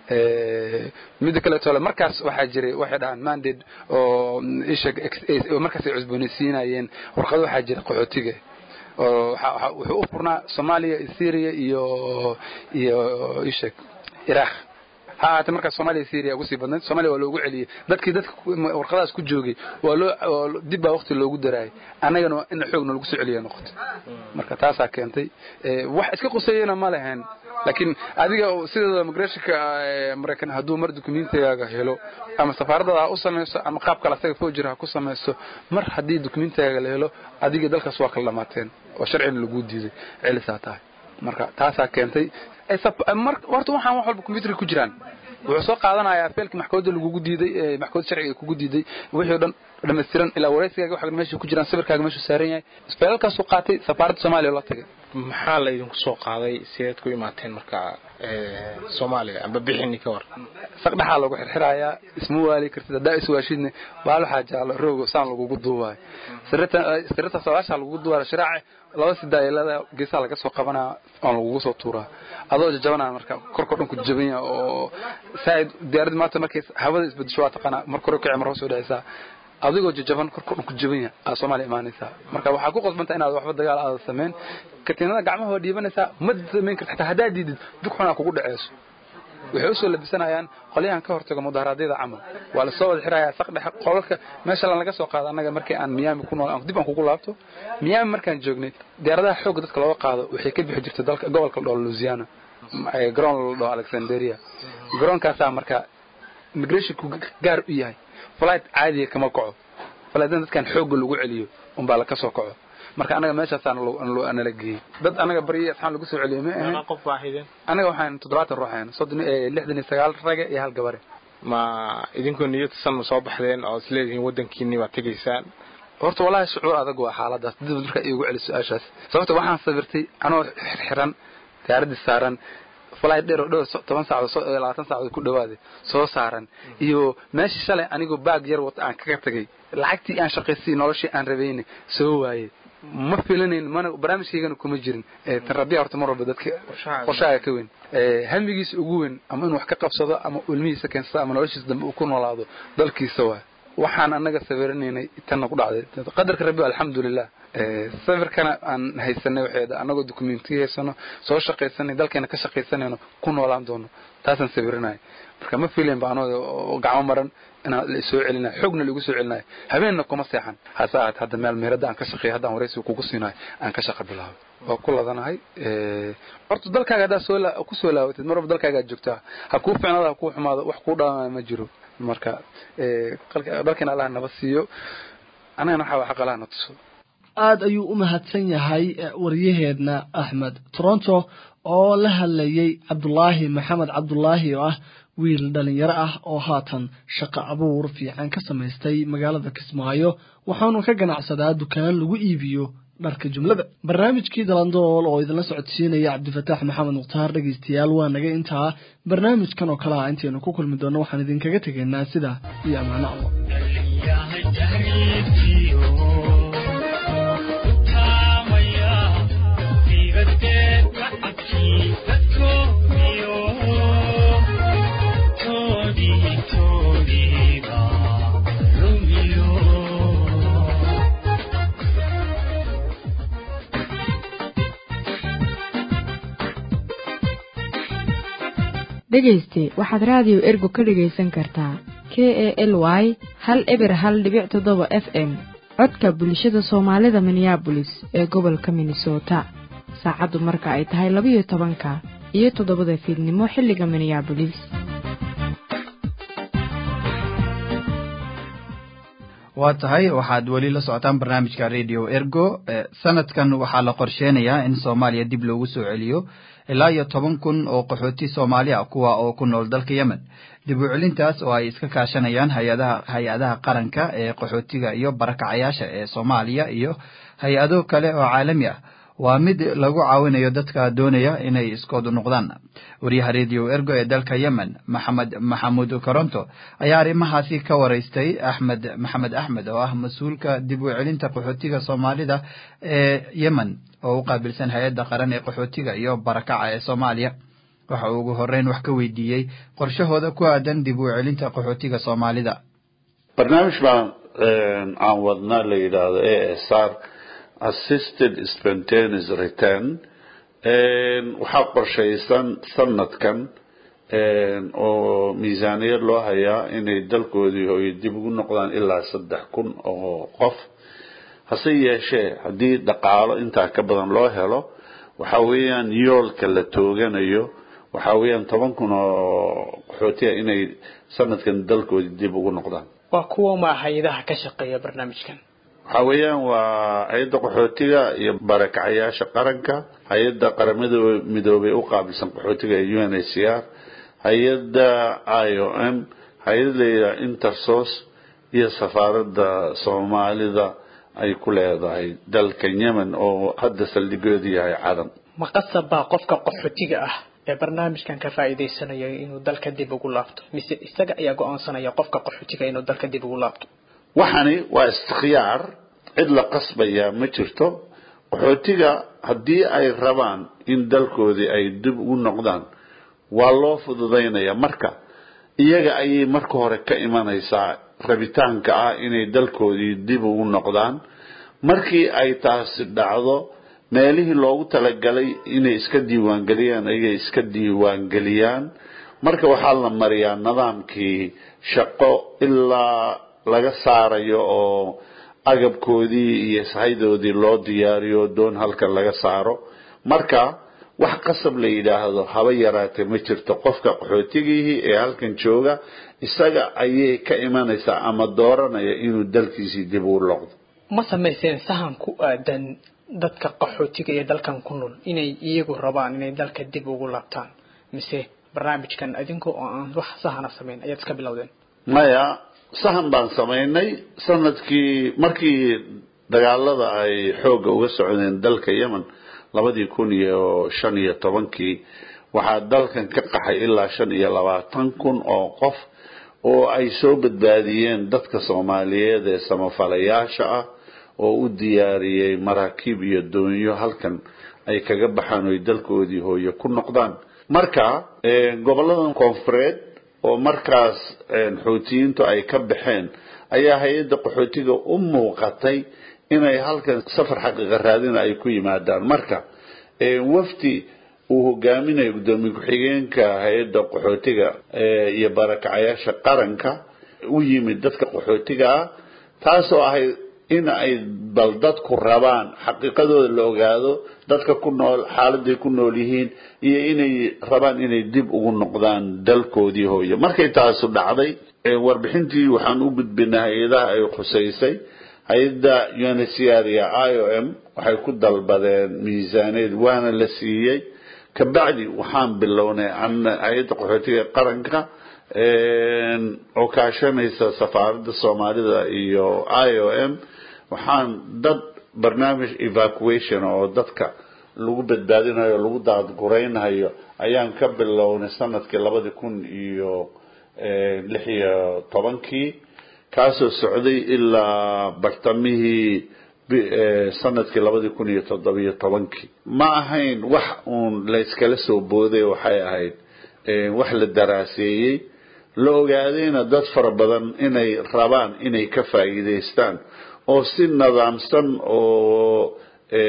midda kaleetole markaas waxaa jiray waxay dhahaan mandate oo isha markaas ay cusboonaysiinayeen warqado waxaa jira qaxootiga oo wuxuu u furnaa soomaaliya syria iyo iyo ishek iraq ha ahaatee markaas soomaaliya syria ugu sii badnayd somalia waa loogu celiyey dadkii dadka warqadaas ku joogay waa loo dib baa waqti loogu daraayay annagana in xoog noolagu soo celiya noqotay marka taasaa keentay wax iska quseeyana ma lehen laakiin adiga sideeda migrationka maraykan hadduu mar dukumentigaaga helo ama safaaradaada ha u samayso ama qaab kale asaga fojir ha ku samayso mar haddii dukumentigaaga la helo adiga dalkaas waa kala dhamaateen oo sharcina lagu diiday celisaa tahay marka taasaa keentay horta waxaan wax walba combyuterka ku jiraan wuxuu soo qaadanayaa feelkii maxkamadda lagugu diiday maxkamadda sharciga kugu diiday wixii o dhan dhammaystiran ilaa wareysigaaga waxa meesha ku jiraan sawirkaaga meeshu saaran yahay isbeelalkaasuu qaatay safaaradda soomaaliya oo la tagay maxaa la idinku soo qaaday sideed ku imaateen marka soomaaliya amba bixini ka war saqdhaxaa lagu xirxirayaa isma waali kartid haddaa iswaashidne baal waxaa jaalo roogo saan lagugu duubaayo sirita sagaashaa lagugu duubaayo shiraace laba sidaayelada geesaha laga soo qabanaa oon lagugu soo tuuraa adoo jajabanaa marka korkoo dhan ku jaban yaha oo saaid diyaaraddi maanta markay hawada isbedesho waa taqaanaa mar kore kici mar hoos soo dhacaysaa adigoo jajaban korkoo dhan ku jaban yaha aad soomaaliya imaanaysaa marka waxaa ku qasbanta inaad waxba dagaal aada samayn katiinada gacmaha waa dhiibanaysaa ma samayn karta xataa haddaad diidid dug xunaa kugu dhaceyso waxay usoo labisanayaan qolyahan ka hortago mudaharaadyada camal waa lasoo wada xirayaa saqdhexe qolalka meesha laga soo qaado annaga markii aan miyaami ku nool dib aan kugu laabto miyaami markaan joognay diyaaradaha xoogga dadka looga qaado waxay ka bixi jirtay dalka gobolka la dhaho louisiana garoon la dhaho alexanderia garoonkaasaa marka immigrationku gaar u yahay flight caadiya kama kaco flightdan dadkan xoogga lagu celiyo unbaa laka soo kaco marka anaga meeshaasaa nala geeyey dad anaga baryi asxaan lagu soo celiyo ma ahayn qof waaxideen anaga waxaan toddobaatan ruux ahayn soddon lixdan iyo sagaal rage iyo hal gabare ma idinkoo niyad san ma soo baxdeen oo isleedihiin waddankiini waa tegaysaan horta wallahi shucuur adag waa xaaladaas dib markaa iigu celi su-aashaas sababta waxaan sawirtay anoo xirxiran diyaaradii saaran flight dheer oo dhowr toban saacadood labaatan saacadood ku dhawaaday soo saaran iyo meeshii shalay anigoo baag yar wata aan kaga tagay lacagtii aan shaqaysay noloshii aan rabayna soo waayey ma filanayn mana barnaamijkaygana kuma jirin tan rabbiya horta mar walba dadka qorshaaga ka weyn hamigiisa ugu weyn ama inuu wax ka qabsado ama ilmihiisa keensado ama noloshiisa dambe uu ku noolaado dalkiisa waay waxaan annaga sawiranaynay tanna ku dhacday qadarka rabbi alxamdulilah sawirkana aan haysanay waxeeda annagoo dokumentiga haysano soo shaqaysanay dalkeena ka shaqaysanayno ku noolaan doono taasaan sawiranayo marka ma filayn ba anoo gacmo maran inaan la soo celinayo xoogna laigu soo celinayo habeenna kuma seexan hase ahaat hadda meel meherada aan ka shaqeeyo haddaan waraysiga kugu siinayo aan ka shaqa bilaabo waa ku ladanahay horta dalkaaga haddaa soo ku soo laabatid mar walba dalkaaga aad joogtaa ha kuu ficnaado ha kuu xumaado wax kuu dhaamaya ma jiro marka dalkeena allah naba siiyo annagana waxaa waa xaq allah na tuso aad ayuu u mahadsan yahay waryaheedna axmed toronto oo la hadlayay cabdulaahi maxamed cabdulaahi oo ah wiil dhalinyaro ah oo haatan shaqo abuur fiican ka samaystay magaalada kismaayo waxaanu ka ganacsadaa dukaan lagu iibiyo dharka jumlada barnaamijkii dalandool oo idinla socodsiinaya cabdifataax maxamed mukhtaar dhegaystayaal waa naga intaa barnaamijkan oo kale ah intaynu ku kulmi doonno waxaan idinkaga tegaynaa sida iyo ammaano allah dhegayste waxaad raadiyo ergo ka dhegaysan kartaa k e l y hal eber hal dhibic toddoba f m codka bulshada soomaalida minneabolis ee gobolka minnesota saacaddu marka ay tahay labayo tobanka iyo toddobada fiidnimo xilliga minneabolis waa tahay waxaad weli la socotaan barnaamijka radio ergo sanadkan waxaa la qorsheenayaa in soomaaliya dib loogu soo celiyo ilaa iyo toban kun oo qaxooti soomaali ah kuwa oo ku nool dalka yemen dib u celintaas oo ay iska kaashanayaan hay-adaha hay-adaha qaranka ee qaxootiga iyo barakacayaasha ee soomaaliya iyo hay-ado kale oo caalami ah waa mid lagu caawinayo dadka doonaya inay iskoodu noqdaan wariyaha radio ergo ee dalka yemen maxamed maxamuud koronto ayaa arrimahaasi ka waraystay axmed maxamed axmed oo ah mas-uulka dib u celinta qaxootiga soomaalida ee yemen oo u qaabilsan hay-adda qaran ee qaxootiga iyo barakaca ee soomaaliya waxa uu ugu horeyn wax ka weydiiyey qorshahooda ku aadan dib u celinta qaxootiga soomaalida barnaamij baan aan wadnaa la yidhaahdo a s r assisted spontaneous return waxaa qorshaysan sanadkan oo miisaaniyad loo hayaa inay dalkoodii hooyo dib ugu noqdaan ilaa saddex kun oo qof hase yeeshee haddii dhaqaalo intaa ka badan loo helo waxa weeyaan yoolka la tooganayo waxa weeyaan toban kun oo qaxootiya inay sanadkan dalkoodii dib ugu noqdaan waa kuwa ma hay-adaha ka shaqeeya barnaamijkan waxa weeyaan waa hay-adda qaxootiga iyo barakacayaasha qaranka hay-adda qaramada midoobay u qaabilsan qaxootiga ee u n h c r hay-adda i o m hay-ad layidhaha intersos iyo safaaradda soomaalida ay ku leedahay dalkan yemen oo hadda saldhigoodu yahay cadan ma qasab baa qofka qaxootiga ah ee barnaamijkan ka faa'iidaysanaya inuu dalka dib ugu laabto mise isaga ayaa go-aansanaya qofka qaxootiga inuu dalka dib ugu laabto waxani waa istikhyaar cid la qasbaya ma jirto qaxootiga haddii ay rabaan in dalkoodii ay dib ugu noqdaan waa loo fududaynaya marka iyaga ayay marka hore ka imanaysaa rabitaanka ah inay dalkoodii dib ugu noqdaan markii ay taasi dhacdo meelihii loogu talagalay inay iska diiwaangeliyaan ayay iska diiwaangeliyaan marka waxaa la mariyaa nidaamkii shaqo ilaa laga saarayo oo agabkoodii iyo sahaydoodii loo diyaariyo doon halkan laga saaro marka wax qasab la yidhaahdo haba yaraatee ma jirto qofka qaxootigihii ee halkan jooga isaga ayay ka imanaysaa ama dooranaya inuu dalkiisii dib ugu loqdo ma samayseen sahan ku aadan dadka qaxootiga ee dalkan ku nool inay iyagu rabaan inay dalka dib ugu laabtaan mise barnaamijkan adinkoo oo aan wax sahana samayn ayaad iska bilowdeen maya sahan baan samaynay sanadkii markii dagaalada ay xoogga uga socdeen dalka yemen labadii kun iyo shan iyo tobankii waxaa dalkan ka qaxay ilaa shan iyo labaatan kun oo qof oo ay soo badbaadiyeen dadka soomaaliyeed ee samafalayaasha ah oo u diyaariyey maraakiib iyo doonyo halkan ay kaga baxaan oy dalkoodii hooye ku noqdaan marka goboladan koonfureed oo markaas xoutiyiintu ay ka baxeen ayaa hay-adda qaxootiga u muuqatay inay halkan safar xaqiiqa raadina ay ku yimaadaan marka wafdi uu hogaaminayo guddoomiye ku-xigeenka hay-adda qaxootiga iyo barakacayaasha qaranka u yimid dadka qaxootiga ah taasoo ahayd in ay bal dadku rabaan xaqiiqadooda la ogaado dadka ku nool xaaladay ku nool yihiin iyo inay rabaan inay dib ugu noqdaan dalkoodii hooye markay taasu dhacday warbixintii waxaan u gudbinay hay-adaha ay khusaysay hay-adda unhcr iyo i o m waxay ku dalbadeen miisaaneed waana la siiyey kabacdi waxaan bilownay hay-adda qaxootiga qaranka oo kaashanaysa safaaradda soomaalida iyo i o m waxaan dad barnaamij evacuation oo dadka lagu badbaadinayo o lagu daadguraynayo ayaan ka bilownay sanadkii labadi kun iyo lix iyo tobankii kaasoo socday ilaa bartamihii sanadkii labadi kun iyo toddobiyo tobankii ma ahayn wax uun layskala soo booday waxay ahayd wax la daraaseeyey la ogaadayna dad fara badan inay rabaan inay ka faa'iidaystaan oo si nidaamsan oo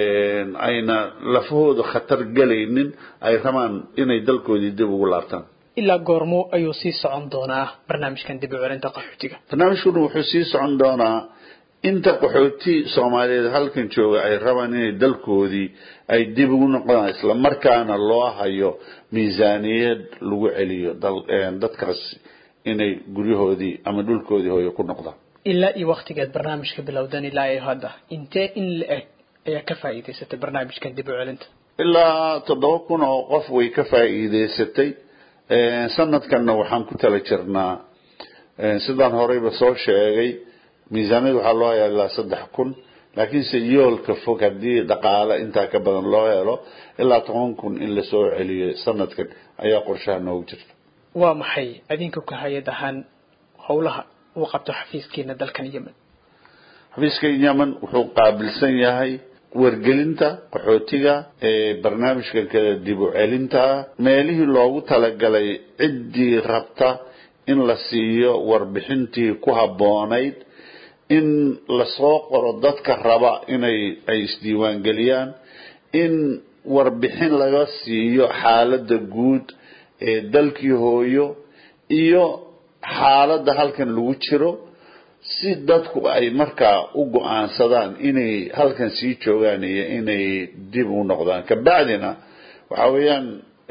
ayna lafahooda khatar gelaynin ay rabaan inay dalkoodii dib ugu laabtaan ilaa goormo ayuu sii socon doonaa barnaamijkan dib u celinta qaxootiga barnaamijkuna wuxuu sii socon doonaa inta qaxooti soomaaliyeed halkan jooga ay rabaan inay dalkoodii ay dib ugu noqdaan isla markaana loo hayo miisaaniyad lagu celiyo dadkaas inay guryahoodii ama dhulkoodii hooye ku noqdaan ilaa iyo waktigeed barnaamijka bilowdan ilaa iyo hadda intee in la eg ayaa ka faa'iidaysatay barnaamijkan dib u celinta ilaa toddoba kun oo qof way ka faa'iidaysatay sanadkanna waxaan ku tala jirnaa sidaan horeyba soo sheegay miisaaniyad waxaa loo hayaa ilaa saddex kun laakiinse yoolka fog haddii dhaqaale intaa ka badan loo helo ilaa toban kun in lasoo celiyo sanadkan ayaa qorshaha noogu jirta waa maxay adinka ku hay-ad ahaan howlaha uu qabto xafiiskiina dalkan yemen xafiiska yemen wuxuu qaabilsan yahay wargelinta qaxootiga ee barnaamijka kale dib u celinta meelihii loogu talagalay ciddii rabta in la siiyo warbixintii ku habboonayd in lasoo qoro dadka raba inay ay isdiiwaangeliyaan in warbixin laga siiyo xaaladda guud ee dalkii hooyo iyo xaaladda halkan lagu jiro si dadku ay markaa u go-aansadaan inay halkan sii joogaan iyo inay dib u noqdaan kabacdina waxa weeyaan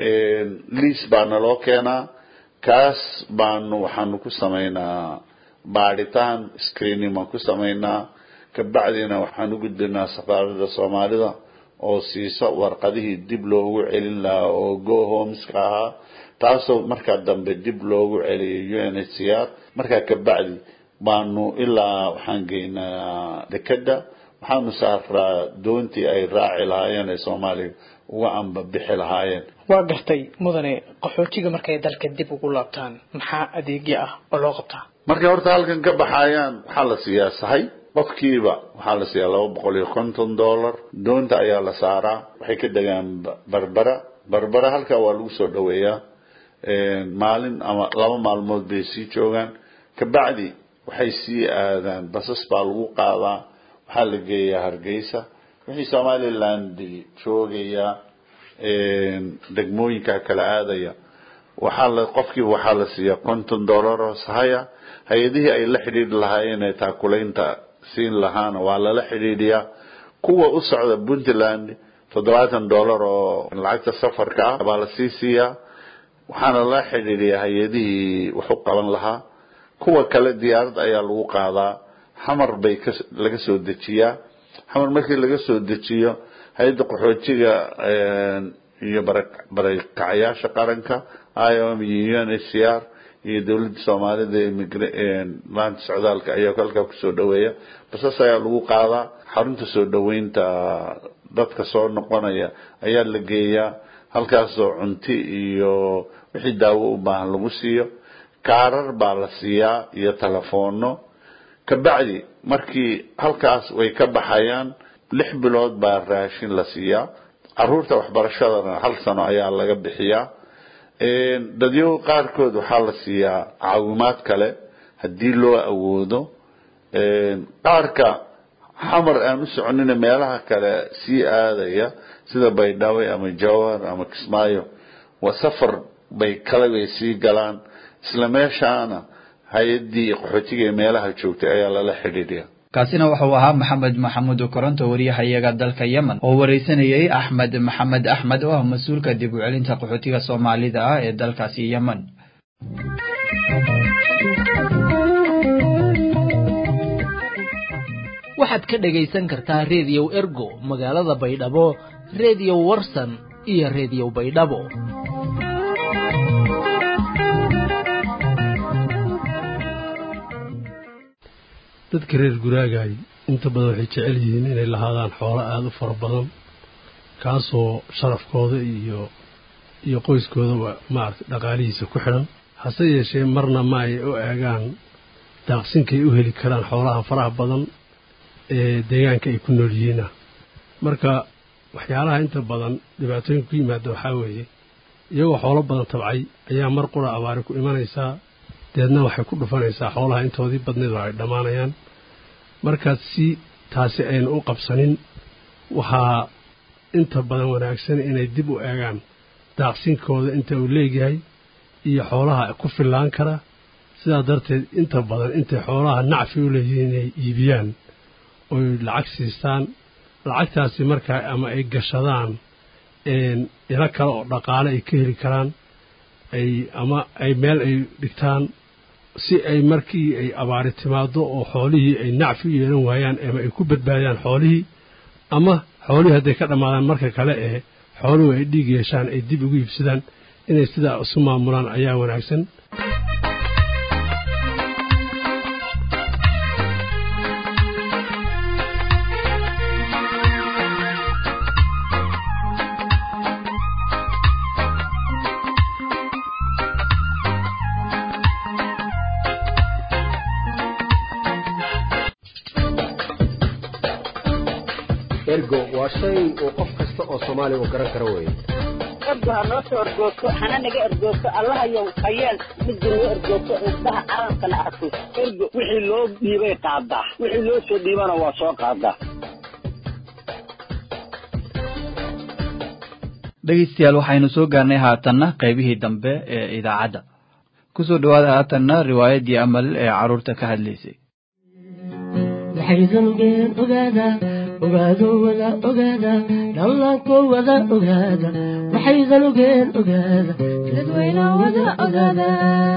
liis baa naloo keenaa kaas baanu waxaanu ku samaynaa baadhitaan screening baan ku samaynaa kabacdina waxaan u gudbinaa safaaradda soomaalida oo siisa warqadihii dib loogu celin lahaa oo go homeska ahaa taasoo markaa dambe dib loogu celiyay u n h c r markaa kabacdi baanu ilaa waxaan geynaa dekeda waxaanu saaraa doontii ay raaci lahaayeen ee soomaaliya uga amba bixi lahaayeen waa gartay mudane qaxootiga markay dalka dib ugu laabtaan maxaa adeegyo ah oo loo qabtaa markay horta halkan ka baxayaan waxaa la siiyaa sahay qofkiiba waxaa la siiyaa laba boqol iyo konton dollar doonta ayaa la saaraa waxay ka degaan barbara barbara halkaa waa lagu soo dhaweeyaa maalin ama laba maalmood bay sii joogaan kabacdi waxay sii aadaan basas baa lagu qaadaa waxaa la geeyaa hargeysa wixii somaliland joogayaa degmooyinka kala aadaya waxaa la qofkiiba waxaa la siiyaa konton dollar oo sahaya hay-adihii ay la xidhiidhi lahaayeen ee taakulaynta siin lahaana waa lala xidhiidhiyaa kuwa u socda puntland toddobaatan dollar oo lacagta safarka ah baa la sii siiyaa waxaana lala xidhiidhiyaa hay-adihii wax u qaban lahaa kuwa kale diyaarad ayaa lagu qaadaa xamar bay ka laga soo dejiyaa xamar markii laga soo dejiyo hay-adda qaxootiga iyo barakacayaasha qaranka iom iyo un h c r iyo dowladda soomaalida laanta socdaalka ayaa halkaa kusoo dhaweeya basas ayaa lagu qaadaa xarunta soo dhaweynta dadka soo noqonaya ayaa la geeyaa halkaasoo cunti iyo wixii daawo u baahan lagu siiyo kaarar baa la siiyaa iyo telefono kabacdi markii halkaas way ka baxayaan lix bilood baa raashin la siiyaa caruurta waxbarashadana hal sano ayaa laga bixiyaa dadyo qaarkood waxaa la siiyaa caawimaad kale haddii loo awoodo qaarka xamar aan u soconina meelaha kale sii aadaya sida baydhabo ama jawhar ama kismaayo waa safar bay kale bay sii galaan isla meeshaana hay-addii qaxootiga ee meelaha joogtay ayaa lala xidhiidhiya kaasina wuxuu ahaa maxamed maxamuud koronto wariyahayaga dalka yemen oo wareysanayay axmed maxamed axmed oo ah mas-uulka dib u celinta qaxootiga soomaalida ah ee dalkaasi yemen waxaad ka dhagaysan kartaa reediyow ergo magaalada baydhabo reediyo warsan iyo reediyo baydhabo dadka reer guraagaay inta badan waxay jecel yihiin inay lahaadaan xoolo aada u fara badan kaasoo sharafkooda iyo iyo qoyskoodaba maaragtay dhaqaalihiisa ku xidhan hase yeeshee marna ma ay u eegaan daaqsinkay u heli karaan xoolaha faraha badan ee deegaanka ay ku nool yihiina marka waxyaalaha inta badan dhibaatooyinka ku yimaada waxaa weeye iyagoo xoolo badan tabcay ayaa mar qura abaari ku imanaysaa deedna waxay ku dhufanaysaa xoolaha intoodii badneed oo ay dhammaanayaan markaas si taasi aynu u qabsanin waxaa inta badan wanaagsan inay dib u eegaan daaqsinkooda inta uu leegyahay iyo xoolaha ku fillaan kara sidaa darteed inta badan intay xoolaha nacfi u leeyihiin inay iibiyaan oy lacag siistaan lacagtaasi markaa ama ay gashadaan ilo kale oo dhaqaale ay ka heli karaan ay ama ay meel ay dhigtaan si ay markii ay abaari timaado oo xoolihii ay nacfi u yeelan waayaan ama ay ku badbaadiyaan xoolihii ama xoolihii hadday ka dhammaadaan marka kale ee xooluhu ay dhiig yeeshaan ay dib ugu iibsadaan inay sidaa isu maamulaan ayaa wanaagsan ergo waa shay uu qof kasta oo soomaaliya uu garan karo weeye ergo ha noo soo ergoogto hana naga ergoogto allahayow hayeel midda noo ergoogto indhaha caalamkana arko ergo wixii loo dhiibay qaadaa wixii loo soo dhiibana waa soo qaadaa dhegeystayaal waxaynu soo gaarnay haatanna qaybihii dambe ee idaacadda kusoo dhawaada haatanna riwaayaddii amal ee carruurta ka hadlaysay waxaydanugeen ogaada ogaado wada ogaada dhallaanko wada ogaada waxaydanugeen ogaada dadweyne wada ogaada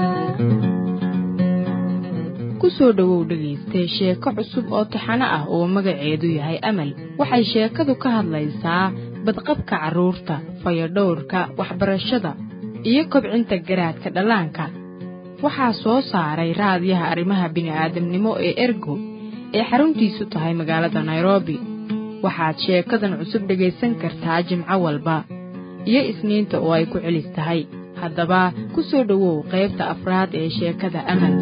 ku soo dhowow dhegaystay sheeko cusub oo taxano ah oo magaceedu yahay amal waxay sheekadu ka hadlaysaa badqabka carruurta fayadhowrka waxbarashada iyo kobcinta garaadka dhallaanka waxaa soo saaray raadiyaha arrimaha bini'aadamnimo ee ergo ee xaruntiisu tahay magaalada nairobi waxaad sheekadan cusub dhegaysan kartaa jimco walba iyo isniinta oo ay ku celis tahay haddaba ku soo dhowow qaybta afraad ee sheekada amal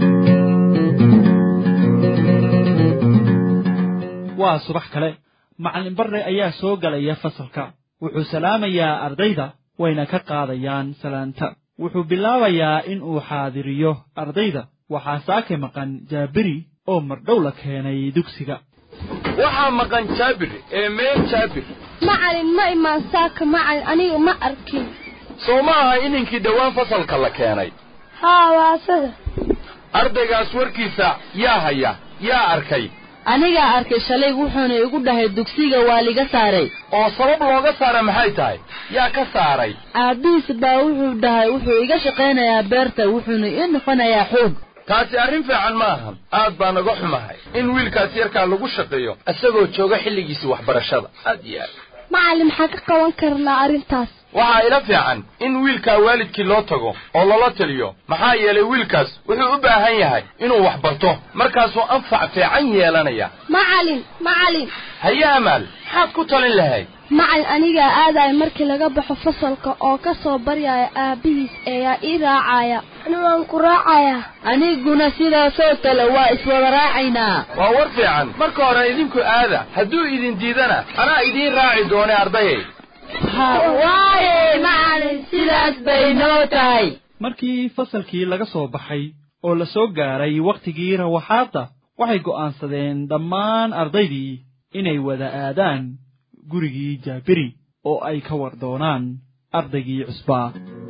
waa subax kale macallin barre ayaa soo galaya fasalka wuxuu salaamayaa ardayda wayna ka qaadayaan salaanta wuxuu bilaabayaa in uu xaadiriyo ardayda waxaa saake maqan jaabiri oo mardhow la keenay dugsiga waxaa maqan jaabir ee meel jaabir macalin ma imaan saaka macalin aniga ma arkin soo ma aha ininkii dhowaan fasalka la keenay haa waa asaga ardaygaas warkiisa yaa haya yaa arkay anigaa arkay shalay wuxuuna igu dhahay dugsiga waa liga saaray oo sabab looga saara maxay tahay yaa ka saaray aabbihiis baa wuxuu dhahay wuxuu iga shaqaynayaa beerta wuxuuna ii noqonayaa xoog taasi arrin fiican ma ahan aad baa naga xumahay in wiilkaas yarkaa lagu shaqeeyo isagoo jooga xilligiisii waxbarashada aad iyo aad macalin maxaa ka qaban karnaa arrintaas waxaa ila fiican in wiilkaa waalidkii loo tago oo lala taliyo maxaa yeelay wiilkaas wuxuu u baahan yahay inuu wax barto markaasuu anfac fiican yeelanaya macalin macalin haye amaal maxaad ku talin lahayd macalin anigaa aadaya markii laga baxo fasalka oo ka soo baryaya aabbihiis eeyaa ii raacaya ani waan ku raacayaa aniguna sidaasoo kale waa iswada raacaynaa waa war fiican marka hore idinku aada hadduu idin diidana anaa idiin raaci doone ardayay waaye macalin sidaas bay noo tahay markii fasalkii laga soo baxay oo la soo gaaray wakhtigii rawaxaadda waxay go'aansadeen dhammaan ardaydii inay wada aadaan gurigii jaabiri oo ay ka war doonaan ardaygii cusbaa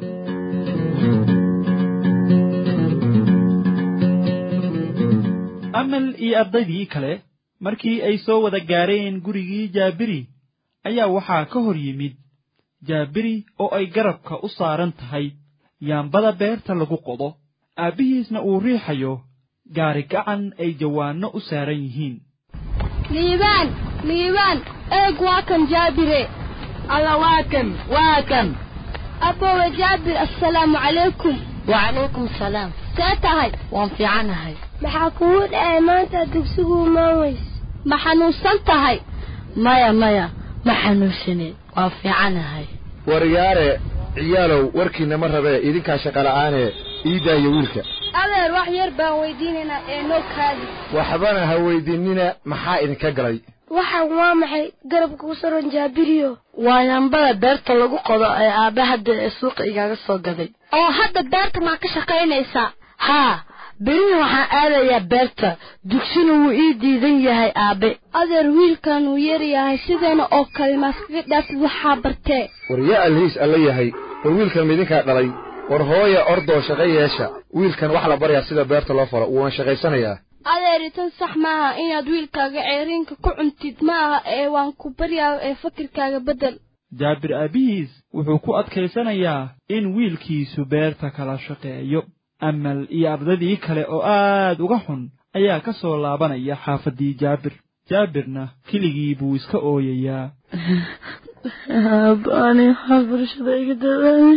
amal iyo ardaydii kale markii ay soo wada gaareen gurigii jaabiri ayaa waxaa ka hor yimid jaabiri oo ay garabka u saaran tahay yaambada beerta lagu qodo aabbihiisna uu riixayo gaari gacan ay jawaanno u saaran yihiin liibaan liibaan eeg waa kan jaabire alla waa kan waa kan abbowe jaabir assalaamu calaykum wacalaykum salaam see tahay waan fiicanahay maxaa kugu dhacay maanta dugsigu imaan weys ma xanuunsan tahay maya maya ma xanuunsaneed waa fiicanahay waryaare ciyaalow warkiina ma rabee idinkaa shaqola'aanee ii daayo wiilka adeer wax yar baan weydiinaynaa ee noo kaadi waxbana ha weydiinina maxaa idinka galay waxaan waa maxay garabka ku saran jaabiriyo waa yambada beerta lagu qodo ee aabbe hadda ee suuqa igaaga soo gaday oo hadda beerta maa ka shaqaynaysaa haa berina waxaan aadayaa beerta dugsina wuu ii diidan yahay aabbe adeer wiilkan wuu yaryahay sideena oo kale maaskaga dhaafid waxaa bartee war yaa alhiis alla yahay war wiilkan midinkaa dhalay war hooya ordoo shaqo yeesha wiilkan wax la baryaa sida beerta loo falo wuuna shaqaysanayaa adeeri tan sax maaha inaad wiilkaaga ceeriinka ku cuntid ma aha ee waan ku baryaa ee fakirkaaga beddel jaabir aabbihiis wuxuu ku adkaysanayaa in wiilkiisu beerta kala shaqeeyo amal iyo ardaydii kale oo aad uga xun ayaa ka soo laabanaya xaafaddii jaabir jaabirna keligii buu iska ooyayaa aabbaani waxaa bulshada iga dawaamay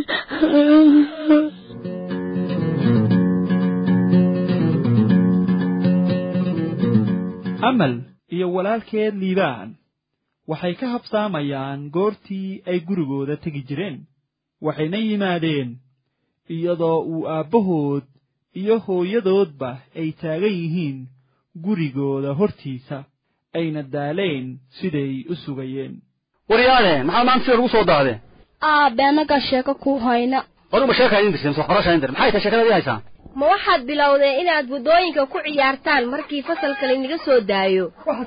amal iyo walaalkeed liibaan waxay ka habsaamayaan goortii ay gurigooda tegi jireen waxayna yimaadeen iyadoo uu aabbahood iyo hooyadoodba ay taagan yihiin gurigooda hortiisa ayna daaleen siday u sugayeen waryaade maxaa maanta sida lagu soo daadee aabe annagaa sheeko ku hayna aduba sheeka idin dirteen waxbarasha idin dir maxay tahay sheekada idin haysaan ma waxaad bilowdeen inaad waddooyinka ku ciyaartaan markii fasalka laynaga soo daayo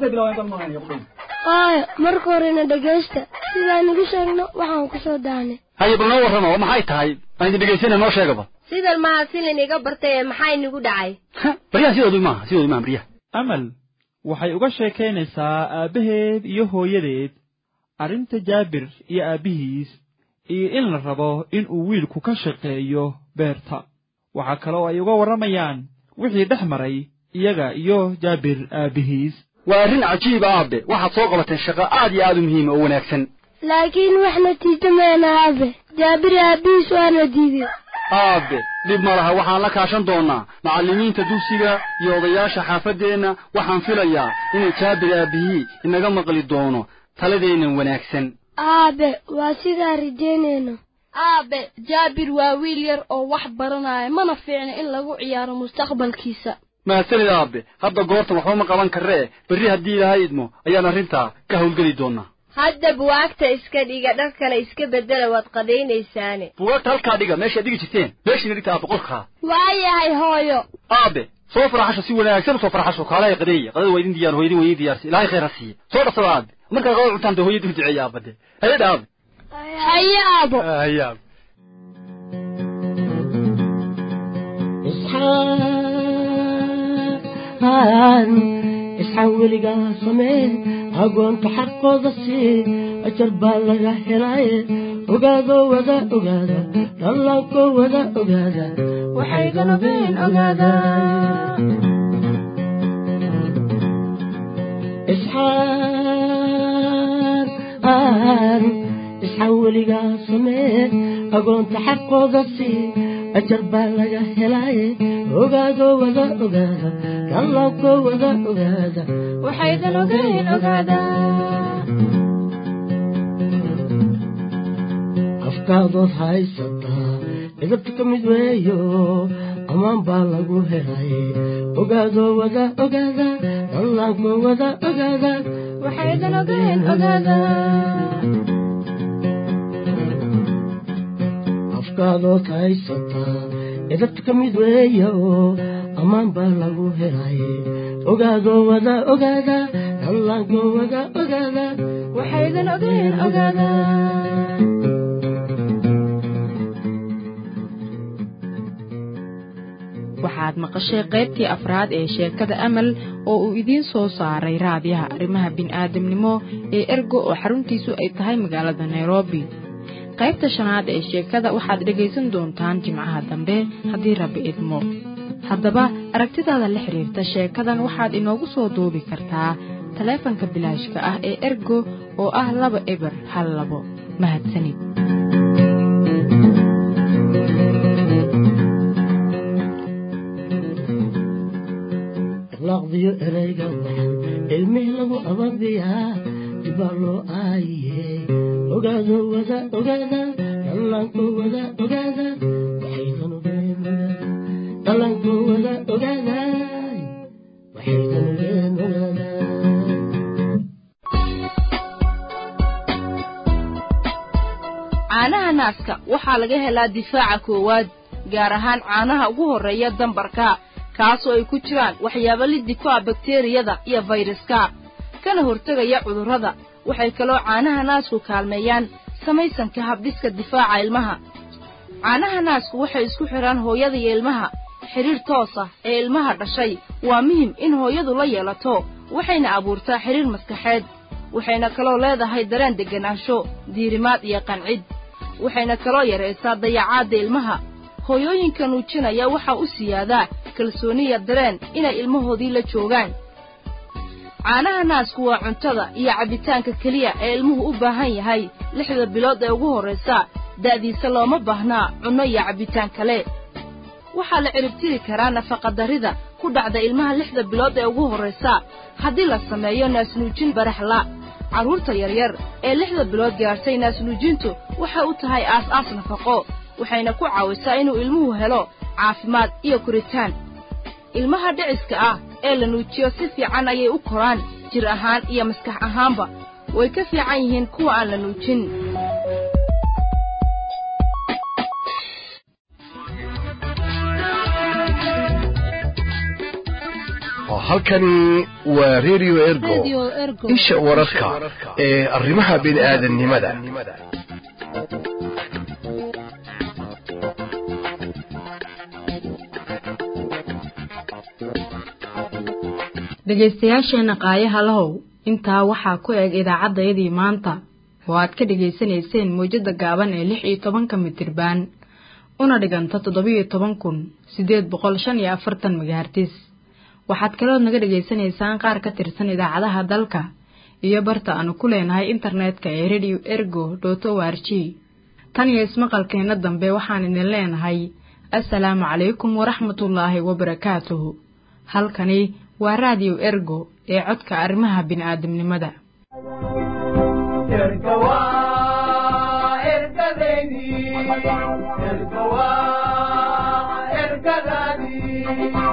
haaya marka horena dhegaysta sidaan igu sheegno waxaan ku soo daanay haye bal noo warrama oo maxay tahay aan idin dhegaysana noo sheegaba sidan maha si laynaga bartay ee maxaa inagu dhacay baryaha sidoodu maaha sidoodu maaha baryaha amal waxay uga sheekaynaysaa aabbaheed iyo hooyadeed arrinta jaabir iyo aabbihiis iyo in la rabo in uu wiilku ka shaqeeyo beerta waxaa kaloo ay uga warramayaan wixii dhex maray iyaga iyo jaabir aabbihiis waa arrin cajiiba aabe waxaad soo qabateen shaqo aad iyo aad u muhiima oo wanaagsan laakiin wax natiijo meena aabe jaabir aabbihiis waana diiday aabe dhib ma laha waxaan la kaashan doonnaa macallimiinta dugsiga iyo odayaasha xaafaddeenna waxaan filayaa inay jaabir aabihii inaga maqli doono taladeennan wanaagsan aabe waa sidaa rajaynayno aabe jaabir waa wiil yar oo wax baranaya mana fiicna in lagu ciyaaro mustaqbalkiisa mahadsanid aabe hadda goortan waxba ma qaban karree berri haddii ilaahay idmo ayaan arrintaa ka howlgeli doonnaa hadda buwaagta iska dhiga dharkana iska bedela waad qadaynaysaane buwaagta halkaa dhiga meeshaad dhigi jirteen meeshiina dhigta aabe qolkaa waayahay hooyo aabe soo faraxasho si wanaagsan usoo faraxasho kaalaha qadeeya qadada waa idin diyaar hooyadin waa idin diyaarsi ilaahay khayr ha siiye soo dhasada aabe markaa qadada cuntaan dee hooyadin u duceeya aabade haye dha aabe haye aabo haye aabe isxaan weligaa samee agoonta xaqooda sii ajar baa laga helaaye ogaado wada ogaada dhallaanko wada ogaada waxay galabeen ogaada isxaan isxaan weligaa samee agoonta xaqooda sii ajar baa laga helaaye ogaado wada ogaada dhallaanko wada ogaada waxay galabeen ogaada afkaadood haysataa idabta ka mid weeyo ammaan baa lagu helay ogaado wada ogaada dhallaanko wada ogaada waxay galabeen ogaada afkaadood haysataa idabta ka mid weeyo ammaan baa lagu helay ogaado wada ogaada dhallaanko wada ogaada waxay galabeen ogaada waxaad maqashay qaybtii afraad ee sheekada amal oo uu idiin soo saaray raadiyaha arrimaha bini'aadamnimo ee ergo oo xaruntiisu ay tahay magaalada nairobi qaybta shanaad ee sheekada waxaad dhegaysan doontaan jimcaha dambe haddii rabbi idmo haddaba aragtidaada la xidhiirta sheekadan waxaad inoogu soo duubi kartaa taleefanka bilaashka ah ee ergo oo ah laba eber hal labo mahadsanid laqdiyo erayga waxan ilmih lagu ababiyaa dibaa loo aayiye ogaado wada ogaada dhallaanko wada ogaada waxay danugeen dhallaanko wada ogaada waxay danugeen ogaada caanaha naaska waxaa laga helaa difaaca koowaad gaar ahaan caanaha ugu horreeya dambarka kaasoo ay ku jiraan waxyaabo liddi ku ah bakteriyada iyo fayraska kana hortegaya cudurrada waxay kaloo caanaha naasku kaalmeeyaan samaysanka habdhiska difaaca ilmaha caanaha naasku waxay isku xidhaan hooyada iyo ilmaha xidhiir toos ah ee ilmaha dhashay waa muhim in hooyadu la yeelato waxayna abuurtaa xidhiir maskaxeed waxayna kaloo leedahay dareen degganaansho diirimaad iyo qancid waxayna kaloo yaraysaa dayacaadda ilmaha hooyooyinka nuujinaya waxaa u siyaadaa kalsooniya dareen inay ilmahoodii la joogaan caanaha naasku waa cuntada iyo cabbitaanka keliya ee ilmuhu u baahan yahay lixda bilood ee ugu horraysa da'diisa looma baahnaa cunno iyo cabbitaan kale waxaa la ciribtiri karaa nafaqadarrida ku dhacda ilmaha lixda bilood ee ugu horraysa haddii la sameeyo naasnuujin baraxla carruurta yaryar ee lixda bilood gaadhsay naasnuujintu waxay u tahay aas-aas nafaqo waxayna ku caawisaa inuu ilmuhu helo caafimaad iyo koritaan ilmaha dhiciska ah ee la nuujiyo si fiican ayay u koraan jir ahaan iyo maskax ahaanba way ka fiican yihiin kuwa aan la nuujin halkani waa radio ergo isha wararka ee arrimaha bini'aadanimada dhegaystayaasheenna qaayaha lahow intaa waxaa ku eg idaacaddayadii maanta oo aad ka dhegaysanayseen mawjadda gaaban ee lix iyo tobanka mitirbaan una dhiganta toddobiyo toban kun siddeed boqol shan iyo afartan magahartis waxaad kalood naga dhegaysanaysaan qaar ka tirsan idaacadaha dalka iyo barta aanu ku leenahay internetka ee radio ergo dot o r g tan iyo ismaqalkeenna dambe waxaan idin leenahay assalaamu calaykum waraxmatullaahi wabarakaatuhu halkani waa raadiyo ergo ee codka arrimaha bini'aadamnimada ergadaydi ergawa ergadadi